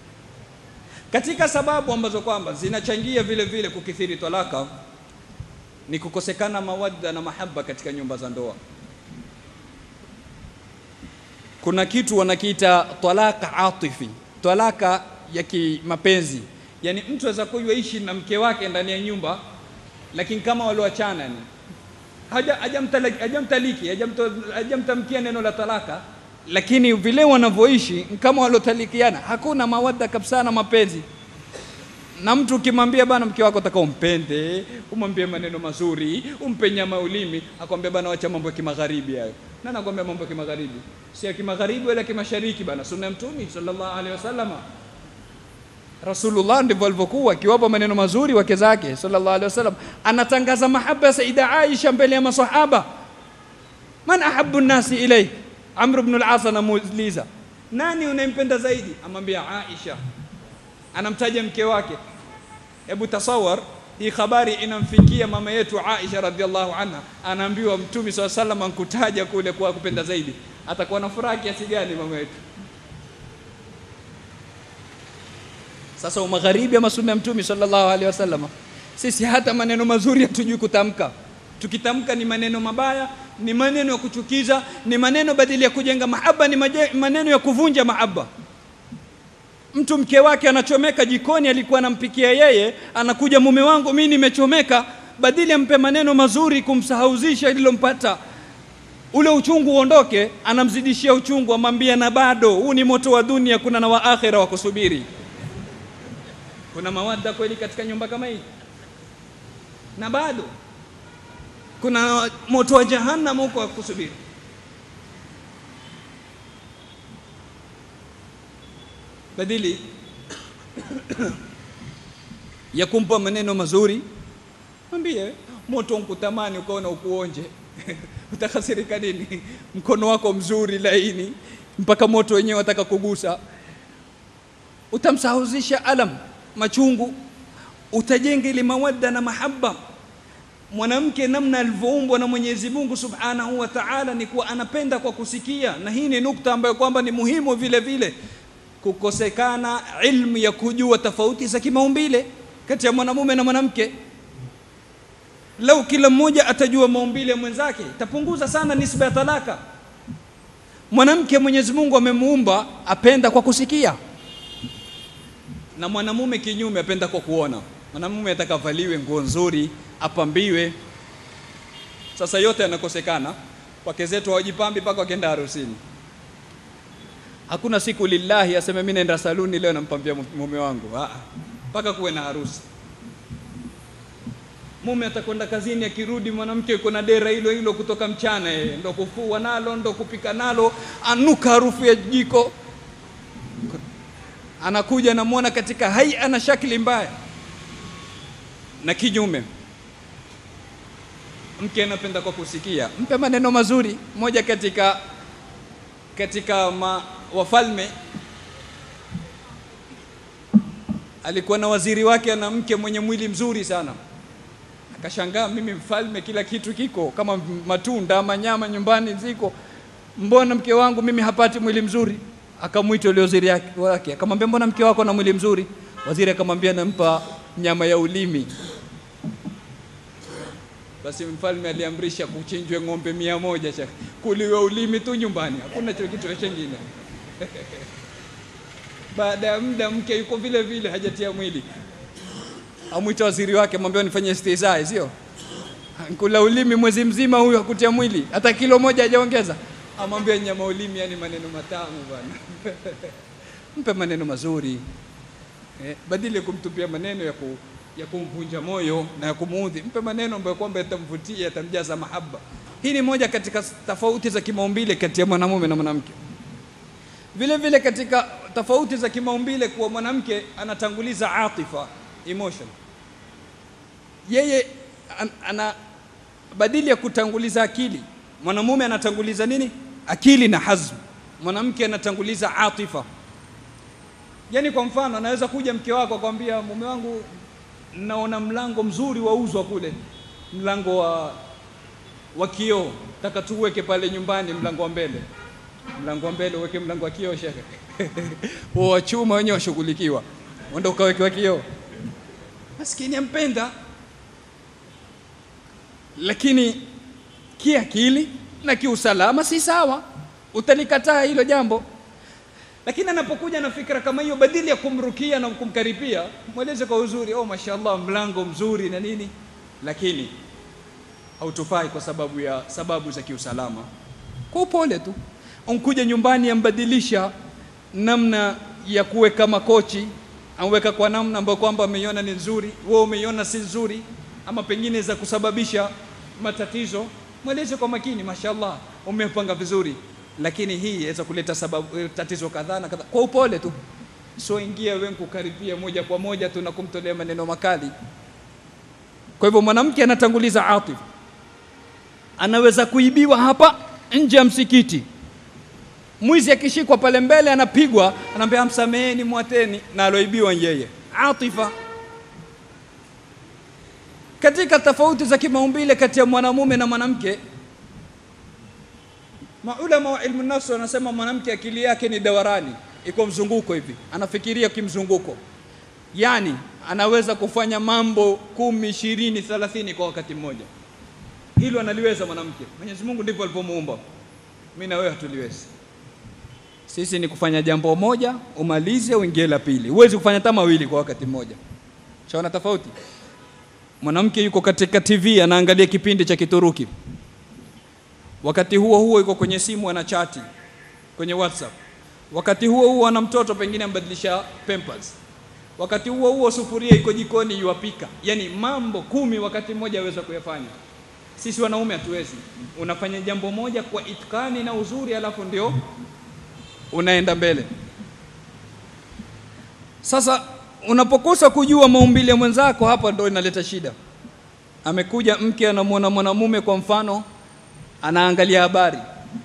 Speaker 1: Katika sababu ambazo kwamba zinachangia vile vile kukithiri talaka ni kukosekana mawadda na mahaba katika nyumba za ndoa. kuna kitu wanakiita talaka atifi, talaka ya kimapenzi. Yani mtu aweza kuwa ishi na mke wake ndani ya nyumba, lakini kama walioachana ni haja hajamtaliki hajamtaliki hajamto- hajamtamkia neno la talaka, lakini vile wanavyoishi ni kama waliotalikiana, hakuna mawadda kabisa na mapenzi na mtu ukimwambia bana mke wako taka umpende, umwambie maneno mazuri, umpe nyama ulimi, akwambia bana wacha mambo ya kimagharibi hayo. Na nakwambia mambo ya kimagharibi si ya kimagharibi wala kimashariki bana, sunna ya Mtume sallallahu alaihi wasallama. Rasulullah ndivyo alivyokuwa akiwapa maneno mazuri wake zake sallallahu alaihi wasallam, anatangaza mahaba ya Saida Aisha mbele ya masahaba. Man ahabbu nnasi ilaik, Amr ibn al-As anamuuliza nani unayempenda zaidi, amwambia Aisha anamtaja mke wake. Hebu tasawar hii habari inamfikia mama yetu Aisha radhiallahu anha, anaambiwa Mtume swalla sallam ankutaja kule kwa kupenda zaidi, atakuwa na furaha kiasi gani mama yetu? Sasa umagharibi ama sunna ya Mtume sallallahu alaihi wasallam, sisi hata maneno mazuri hatujui kutamka. Tukitamka ni maneno mabaya, ni maneno ya kuchukiza, ni maneno badili ya kujenga mahaba, ni maje- maneno ya kuvunja mahaba. Mtu mke wake anachomeka jikoni, alikuwa anampikia yeye, anakuja mume wangu, mimi nimechomeka, badili ampe maneno mazuri kumsahauzisha ililompata ule uchungu uondoke, anamzidishia uchungu, amwambia na bado huu ni moto wa dunia, kuna na wa akhera wa kusubiri. Kuna mawadda kweli katika nyumba kama hii? Na bado kuna moto wa jahannam huko wa kusubiri. badili ya kumpa maneno mazuri, mwambie moto nkutamani ukaona ukuonje utakasirika nini? Mkono wako mzuri laini, mpaka moto wenyewe wataka kugusa, utamsahuzisha alam, machungu, utajenga ile mawadda na mahaba. Mwanamke namna alivyoumbwa na Mwenyezi Mungu Subhanahu wa Ta'ala ni kuwa anapenda kwa kusikia, na hii ni nukta ambayo kwamba ni muhimu vile vile kukosekana ilmu ya kujua tofauti za kimaumbile kati ya mwanamume na mwanamke. Lau kila mmoja atajua maumbile ya mwenzake, itapunguza sana nisba ya talaka. Mwanamke Mwenyezi Mungu amemuumba apenda kwa kusikia, na mwanamume kinyume apenda kwa kuona. Mwanamume atakavaliwe nguo nzuri, apambiwe. Sasa yote yanakosekana. Wake zetu hawajipambi mpaka wakienda harusini. Hakuna siku lillahi aseme mimi naenda saluni leo nampambia mume wangu, Ah, mpaka kuwe na harusi. Mume atakwenda kazini, akirudi mwanamke yuko na dera hilo hilo kutoka mchana, yeye ndo kufua nalo, ndo kupika nalo, anuka harufu ya jiko. Anakuja namwona katika haia na shakli mbaya, na kinyume mke anapenda kwa kusikia, mpe maneno mazuri. Moja katika katika ma, wafalme alikuwa na waziri wake ana mke mwenye mwili mzuri sana. Akashangaa, mimi mfalme, kila kitu kiko kama matunda ama nyama nyumbani ziko, mbona mke wangu mimi hapati mwili mzuri? Akamwita yule waziri yake- wake akamwambia, mbona mke wako na mwili mzuri? Waziri akamwambia, nampa nyama ya ulimi. Basi mfalme aliamrisha kuchinjwe ng'ombe mia moja shekhe, kuliwe ulimi tu nyumbani, hakuna cho kitu chengine. Baada ya muda mke yuko vile vile, hajatia mwili, amwita waziri wake, mwambie nifanye istizai, sio kula ulimi mwezi mzima, huyu hakutia mwili hata kilo moja hajaongeza. Amwambia nyama ulimi, yani maneno matamu bwana mpe maneno mazuri eh, badili ya kumtupia maneno ya ku, ya kumvunja moyo na ya kumuudhi, mpe maneno ambayo kwamba yatamvutia, yatamjaza mahaba. Hii ni moja katika tofauti za kimaumbile kati ya mwanamume na mwanamke. Vile vile katika tofauti za kimaumbile, kuwa mwanamke anatanguliza atifa, emotion. Yeye an, ana badili ya kutanguliza akili, mwanamume anatanguliza nini? Akili na hazm. Mwanamke anatanguliza atifa. Yaani kwa mfano anaweza kuja mke wako akwambia, mume wangu, naona mlango mzuri wauzwa kule, mlango wa wa kioo, taka tuweke pale nyumbani, mlango wa mbele. Mlango wa mbele uweke mlango wa kioo, shekhe huo wa chuma wenyewe washughulikiwa, uenda ukawekewa kioo. Maskini ampenda, lakini kiakili na kiusalama si sawa.
Speaker 2: utalikataa hilo jambo lakini anapokuja na fikra kama hiyo badili ya kumrukia na kumkaripia mweleze kwa uzuri oh mashallah mlango mzuri na nini lakini hautufai kwa sababu ya sababu za kiusalama kwa upole tu unkuja nyumbani ambadilisha namna ya kuweka makochi amweka kwa namna ambayo kwamba ameiona ni nzuri wewe umeiona si nzuri ama pengine za kusababisha matatizo mweleze kwa makini mashallah umepanga vizuri lakini hii inaweza kuleta sababu tatizo kadhaa na kadhaa kwa upole tu sio ingia wewe kukaribia moja kwa moja tu na kumtolea maneno makali kwa hivyo mwanamke anatanguliza atifa anaweza kuibiwa hapa nje ya msikiti mwizi akishikwa pale mbele anapigwa anaambia msameheni mwateni na aloibiwa yeye atifa katika tofauti za kimaumbile kati ya mwanamume na mwanamke maulama wa ilmu nafsi wanasema mwanamke akili yake ni dawarani iko mzunguko hivi anafikiria kimzunguko yani anaweza kufanya mambo kumi ishirini thelathini kwa wakati mmoja hilo analiweza mwanamke mwenyezi mungu ndivyo alivyomuumba mi na wewe hatuliwezi sisi ni kufanya jambo moja umalize uingie la pili huwezi kufanya hata mawili kwa wakati mmoja shaona tofauti mwanamke yuko katika tv anaangalia kipindi cha kituruki wakati huo huo yuko kwenye simu ana chati kwenye whatsapp wakati huo huo ana mtoto pengine ambadilisha pampers wakati huo huo sufuria iko jikoni yuwapika yani mambo kumi wakati mmoja aweza kuyafanya sisi wanaume hatuwezi unafanya jambo moja kwa itkani na uzuri alafu ndio unaenda mbele sasa unapokosa kujua maumbile mwenzako hapa ndo inaleta shida amekuja mke anamwona mwanamume kwa mfano anaangalia habari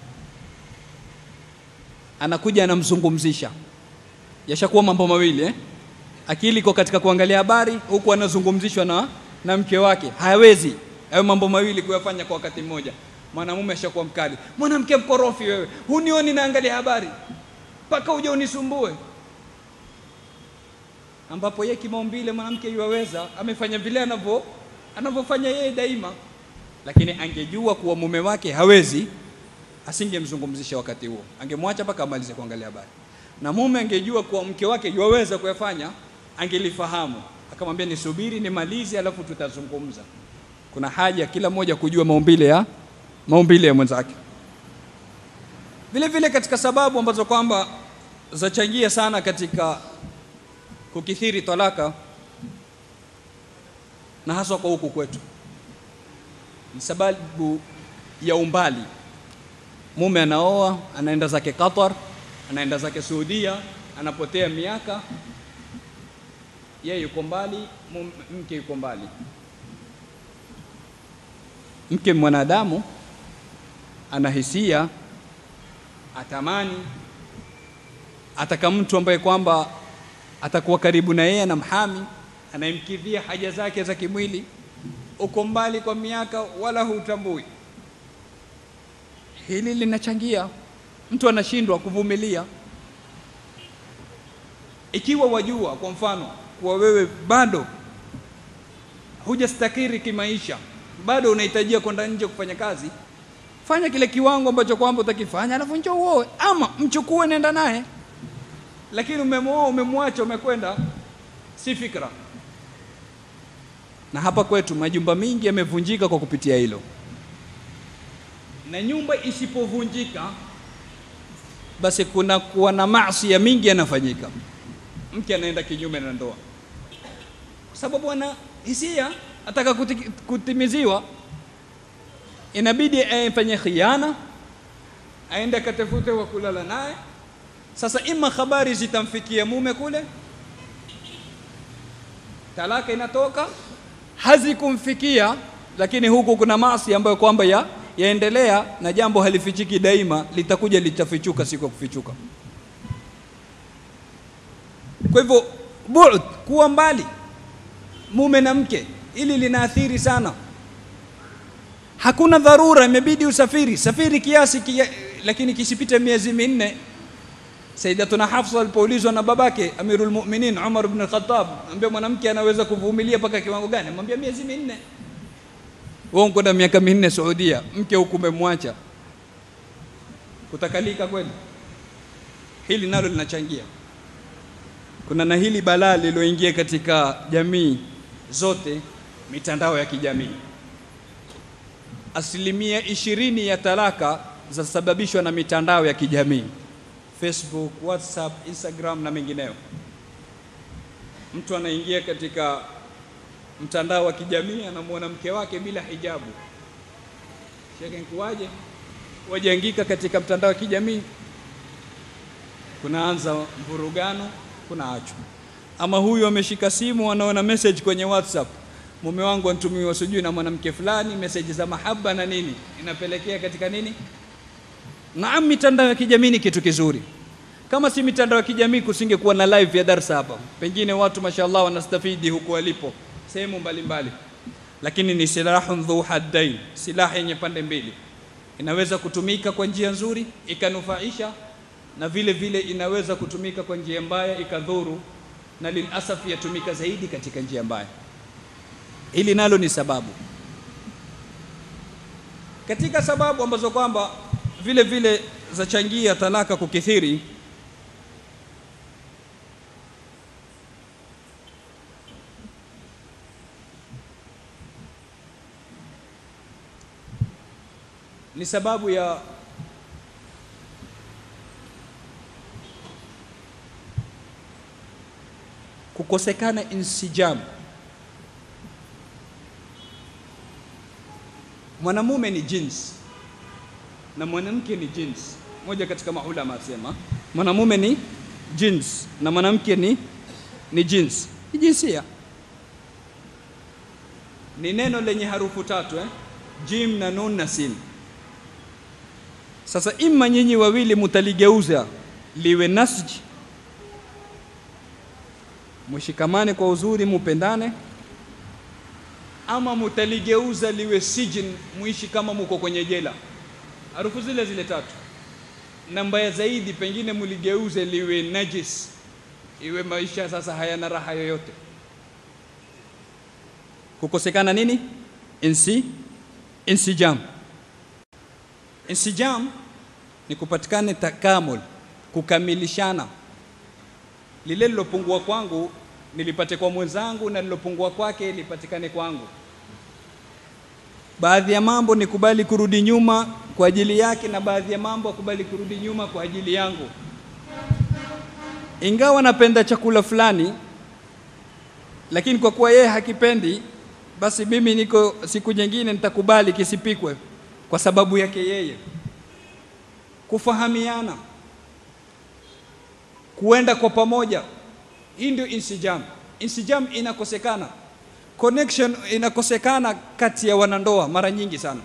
Speaker 2: anakuja anamzungumzisha yashakuwa mambo mawili eh? akili iko katika kuangalia habari huku anazungumzishwa na, na mke wake hawezi hayo mambo mawili kuyafanya kwa wakati mmoja mwanamume ashakuwa mkali mwanamke mkorofi wewe hunioni naangalia habari mpaka uje unisumbue ambapo yeye kimaumbile mwanamke yuwaweza amefanya vile anavyo anavyofanya yeye daima lakini angejua kuwa mume wake hawezi asingemzungumzisha wakati huo angemwacha mpaka amalize kuangalia habari na mume angejua kuwa mke wake yuwaweza kuyafanya angelifahamu akamwambia nisubiri nimalize alafu tutazungumza kuna haja kila mmoja kujua maumbile ya maumbile ya mwenzake vile vile katika sababu ambazo kwamba zachangia sana katika kukithiri talaka na haswa kwa huku kwetu ni sababu ya umbali mume anaoa anaenda zake Qatar anaenda zake Saudia anapotea miaka yeye yuko mbali mke yuko mbali mke mwanadamu ana hisia atamani ataka mtu ambaye kwamba atakuwa karibu na yeye anamhami anayemkidhia haja zake za kimwili uko mbali kwa miaka wala hutambui hili linachangia mtu anashindwa kuvumilia ikiwa wajua kwa mfano kuwa wewe bado hujastakiri kimaisha bado unahitajia kwenda nje kufanya kazi fanya kile kiwango ambacho kwamba utakifanya alafu njoo uoe ama mchukue nenda naye lakini umemwoa umemwacha umekwenda si fikra na hapa kwetu majumba mingi yamevunjika kwa kupitia hilo na nyumba isipovunjika basi kuna kuwa na maasi ya mingi yanafanyika mke anaenda kinyume na ndoa kwa sababu ana hisia ataka kuti, kutimiziwa inabidi afanye khiana aende akatafute wa kulala naye sasa ima habari zitamfikia mume kule talaka inatoka hazikumfikia lakini huku kuna maasi ambayo kwamba ya yaendelea na jambo halifichiki daima litakuja litafichuka siku ya kufichuka kwa hivyo bu'd kuwa mbali mume na mke ili linaathiri sana hakuna dharura imebidi usafiri safiri kiasi kia, lakini kisipite miezi minne Sayyidatuna Hafsa alipoulizwa na babake Amirul Mu'minin Umar ibn al-Khattab, ambia mwanamke anaweza kuvumilia mpaka kiwango gani? Mwambia miezi minne. Wewe unakwenda miaka minne Saudia, mke huku umemwacha. kutakalika kweli? Hili nalo linachangia. Kuna na hili balaa lililoingia katika jamii zote, mitandao ya kijamii. Asilimia ishirini ya talaka zasababishwa na mitandao ya kijamii, Facebook, WhatsApp, Instagram na mengineyo. Mtu anaingia katika mtandao wa kijamii anamwona mke wake bila hijabu, sheke nkuwaje? Wajaingika katika mtandao wa kijamii, kunaanza mvurugano, kuna achwa. Ama huyu ameshika simu, anaona message kwenye WhatsApp, mume wangu antumiwa sijui na mwanamke fulani, message za mahaba na nini, inapelekea katika nini? Naam, mitandao ya kijamii ni kitu kizuri. Kama si mitandao ya kijamii, kusingekuwa na live ya darsa hapa, pengine watu mashallah wanastafidi huku walipo sehemu mbalimbali, lakini ni silahun dhu haddain, silaha yenye pande mbili. Inaweza kutumika kwa njia nzuri ikanufaisha, na vile vile inaweza kutumika kwa njia mbaya ikadhuru, na lilasaf yatumika zaidi katika njia mbaya. Hili nalo ni sababu katika sababu ambazo kwamba vile vile zachangia talaka kukithiri. Ni sababu ya kukosekana insijam. Mwanamume ni jins na mwanamke ni jins. Moja katika maulama asema mwanamume ni jins na mwanamke ni, ni jins, ni jinsia. Ni neno lenye harufu tatu eh? Jim na nun na sin. Sasa imma nyinyi wawili mutaligeuza liwe nasji, mushikamane kwa uzuri, mupendane, ama mutaligeuza liwe sijin, muishi kama muko kwenye jela. Harufu zile zile tatu, na mbaya zaidi, pengine muligeuze liwe najis, iwe maisha sasa hayana raha yoyote. Kukosekana nini? Insi insijam. Insijam ni kupatikane takamul, kukamilishana. Lile lilopungua kwangu nilipate kwa mwenzangu, na lilopungua kwake lipatikane kwangu. Baadhi ya mambo nikubali kurudi nyuma kwa ajili yake, na baadhi ya mambo akubali kurudi nyuma kwa ajili yangu. Ingawa napenda chakula fulani, lakini kwa kuwa yeye hakipendi, basi mimi niko siku nyingine nitakubali kisipikwe kwa sababu yake yeye. Kufahamiana, kuenda kwa pamoja, hii ndio insijam. Insijam inakosekana, connection inakosekana kati ya wanandoa mara nyingi sana.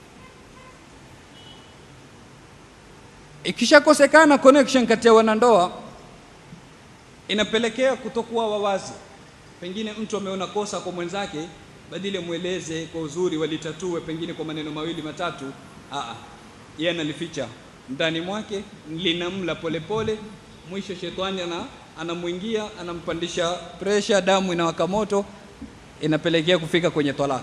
Speaker 2: Ikishakosekana connection kati ya wanandoa, inapelekea kutokuwa wawazi. Pengine mtu ameona kosa kwa mwenzake badili mweleze kwa uzuri, walitatue pengine kwa maneno mawili matatu. Aa, yeye analificha ndani mwake, linamla polepole, mwisho shetani ana anamwingia, anampandisha presha, damu inawaka moto, inapelekea kufika kwenye talaka.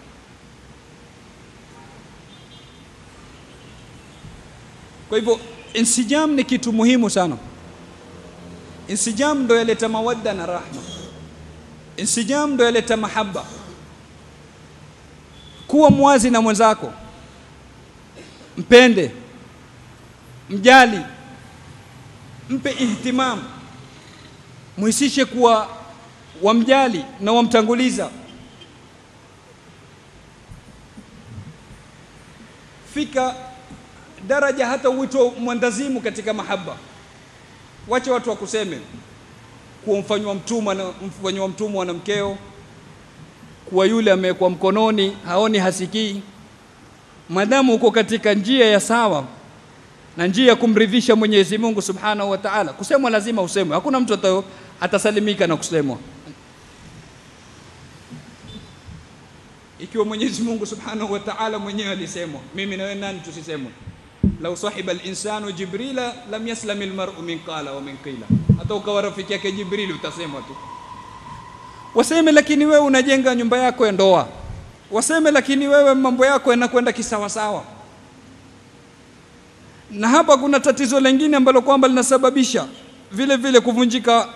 Speaker 2: Kwa hivyo insijam ni kitu muhimu sana. Insijam ndo yaleta mawadda na rahma. Insijam ndo yaleta mahaba kuwa mwazi na mwenzako, mpende, mjali, mpe ihtimam, muhisishe kuwa wamjali na wamtanguliza. Fika daraja hata uitwe mwandazimu katika mahaba. Wache watu wakuseme kuwa mfanywa mtumwa na mfanywa mtumwa na mkeo kuwa yule amewekwa mkononi haoni hasikii. Madamu uko katika njia ya sawa na njia ya kumridhisha Mwenyezi Mungu Subhanahu wa Ta'ala, kusemwa lazima usemwe. Hakuna mtu atayo, atasalimika na kusemwa. Ikiwa Mwenyezi Mungu Subhanahu wa Ta'ala mwenyewe alisemwa, mimi na wewe nani tusisemwe? Lau sahiba al-insanu Jibrila lam yaslam al-mar'u min qala wa min qila, hata ukawa rafiki yake Jibrili utasemwa tu waseme lakini wewe unajenga nyumba yako ya ndoa, waseme lakini wewe mambo yako yanakwenda kisawasawa. na hapa kuna tatizo lingine ambalo kwamba linasababisha vile vile kuvunjika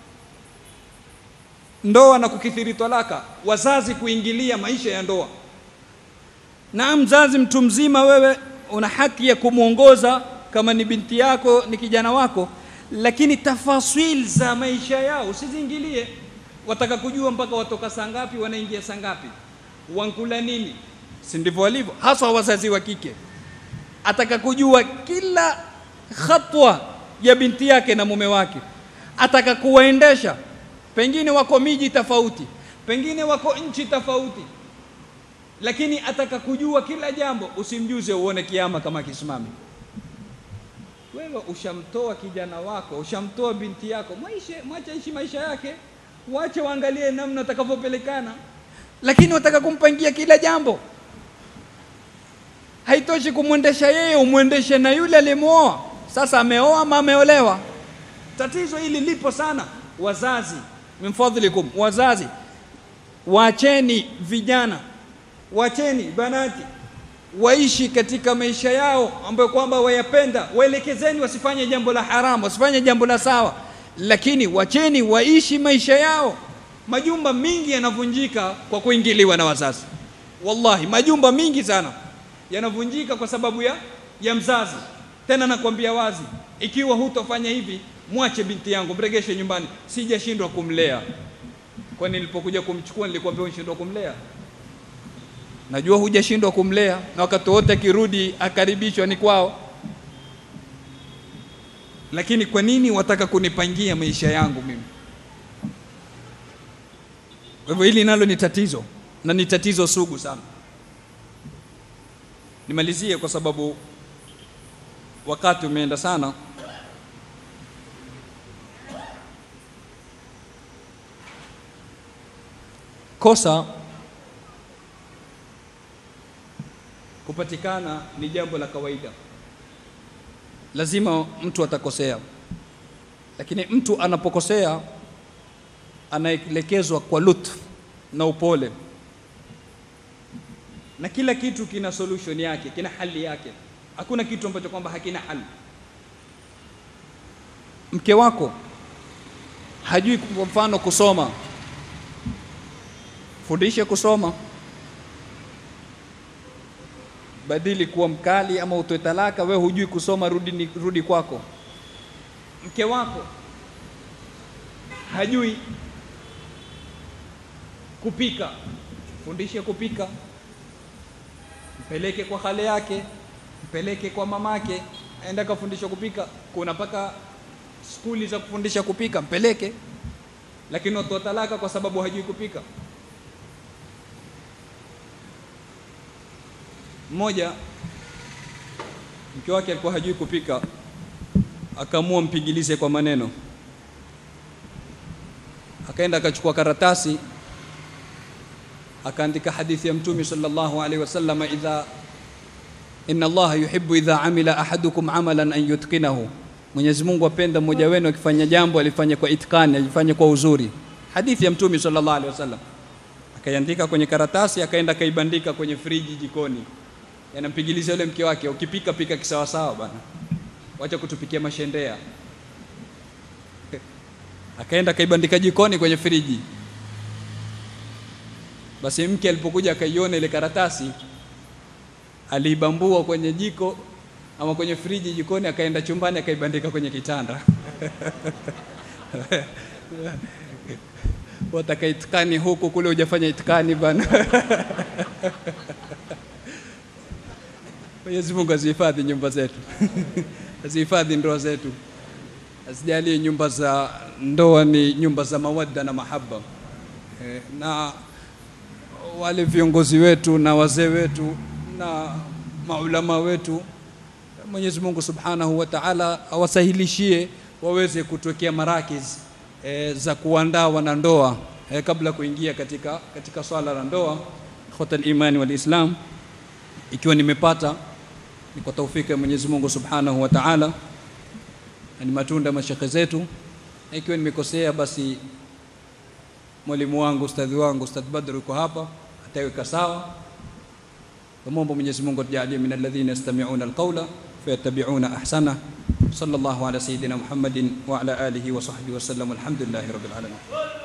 Speaker 2: ndoa na kukithiri talaka, wazazi kuingilia maisha ya ndoa. Na mzazi mtu mzima, wewe una haki ya kumwongoza kama ni binti yako, ni kijana wako, lakini tafasil za maisha yao usiziingilie. Wataka kujua mpaka watoka saa ngapi, wanaingia saa ngapi, wankula nini, si ndivyo walivyo, haswa wazazi wa kike. Ataka kujua kila khatwa ya binti yake na mume wake, ataka kuwaendesha pengine wako miji tofauti, pengine wako nchi tofauti, lakini ataka kujua kila jambo. Usimjuze uone kiama kama kisimami. Wewe ushamtoa kijana wako, ushamtoa binti yako, mwaishe mwache ishi maisha yake, wache waangalie namna atakavyopelekana, lakini wataka kumpangia kila jambo. Haitoshi kumwendesha yeye, umwendeshe na yule aliyemwoa. Sasa ameoa ama ameolewa? Tatizo hili lipo sana. Wazazi, min fadhlikum, wazazi wacheni vijana, wacheni banati waishi katika maisha yao ambayo kwamba wayapenda, waelekezeni wasifanye jambo la haramu, wasifanye jambo la sawa, lakini wacheni waishi maisha yao. Majumba mingi yanavunjika kwa kuingiliwa na wazazi. Wallahi, majumba mingi sana yanavunjika kwa sababu ya, ya mzazi. Tena nakwambia wazi, ikiwa hutofanya hivi, mwache binti yangu, mregeshe nyumbani. Sijashindwa kumlea, kwani nilipokuja kumchukua nilikwambia unashindwa kumlea? Najua hujashindwa kumlea, na wakati wote akirudi akaribishwa ni kwao, lakini kwa nini wataka kunipangia maisha yangu mimi? Kwa hivyo hili nalo ni tatizo na ni tatizo sugu sana. Nimalizie kwa sababu wakati umeenda sana. Kosa kupatikana ni jambo la kawaida, lazima mtu atakosea, lakini mtu anapokosea anaelekezwa kwa lutfu na upole, na kila kitu kina solution yake, kina hali yake. Hakuna kitu ambacho kwamba hakina hali. Mke wako hajui kwa mfano kusoma, fundishe kusoma badili kuwa mkali ama utoe talaka. Wewe hujui kusoma, rudi, ni, rudi kwako. Mke wako hajui kupika, fundishe kupika, mpeleke kwa hale yake, mpeleke kwa mamake, aenda kafundisha kupika. Kuna mpaka skuli za kufundisha kupika, mpeleke. Lakini utoa talaka kwa sababu hajui kupika. Mmoja mke wake alikuwa hajui kupika, akaamua mpigilize kwa maneno. Akaenda akachukua karatasi akaandika hadithi ya Mtume sallallahu alaihi wasallam, idha inna Allaha yuhibbu idha amila ahadukum amalan an yutqinahu, Mwenyezi Mungu apenda mmoja wenu akifanya jambo alifanya kwa itkani, alifanya kwa uzuri. Hadithi ya Mtume sallallahu alaihi wasallam. Akaiandika kwenye karatasi, akaenda akaibandika kwenye friji jikoni yanampigiliza yule mke wake, ukipika pika kisawasawa bana, wacha kutupikia mashendea. Akaenda akaibandika jikoni kwenye friji. Basi mke alipokuja akaiona ile karatasi, aliibambua kwenye jiko ama kwenye friji jikoni, akaenda chumbani akaibandika kwenye kitanda wataka itikani huku kule, hujafanya itikani bana Mwenyezi Mungu azihifadhi nyumba zetu azihifadhi ndoa zetu, asijalie nyumba za ndoa ni nyumba za mawadda na mahaba. E, na wale viongozi wetu na wazee wetu na maulama wetu, Mwenyezi Mungu Subhanahu wa Ta'ala awasahilishie waweze kutuwekea marakiz e, za kuandaa wanandoa e, kabla kuingia katika, katika swala la ndoa. Ikhwatal imani wal Islam, ikiwa nimepata ni kwa taufiki ya Mwenyezi Mungu Subhanahu wa Ta'ala, na ni matunda mashekhe zetu, na ikiwa nimekosea, basi mwalimu wangu ustadhi wangu Ustadh Badr yuko hapa, ataweka sawa. Tumwomba Mwenyezi Mungu atujalie min alladhina yastami'una alqawla
Speaker 1: فيتبعون أحسنه صلى الله على سيدنا محمد وعلى آله وصحبه وسلم والحمد لله رب العالمين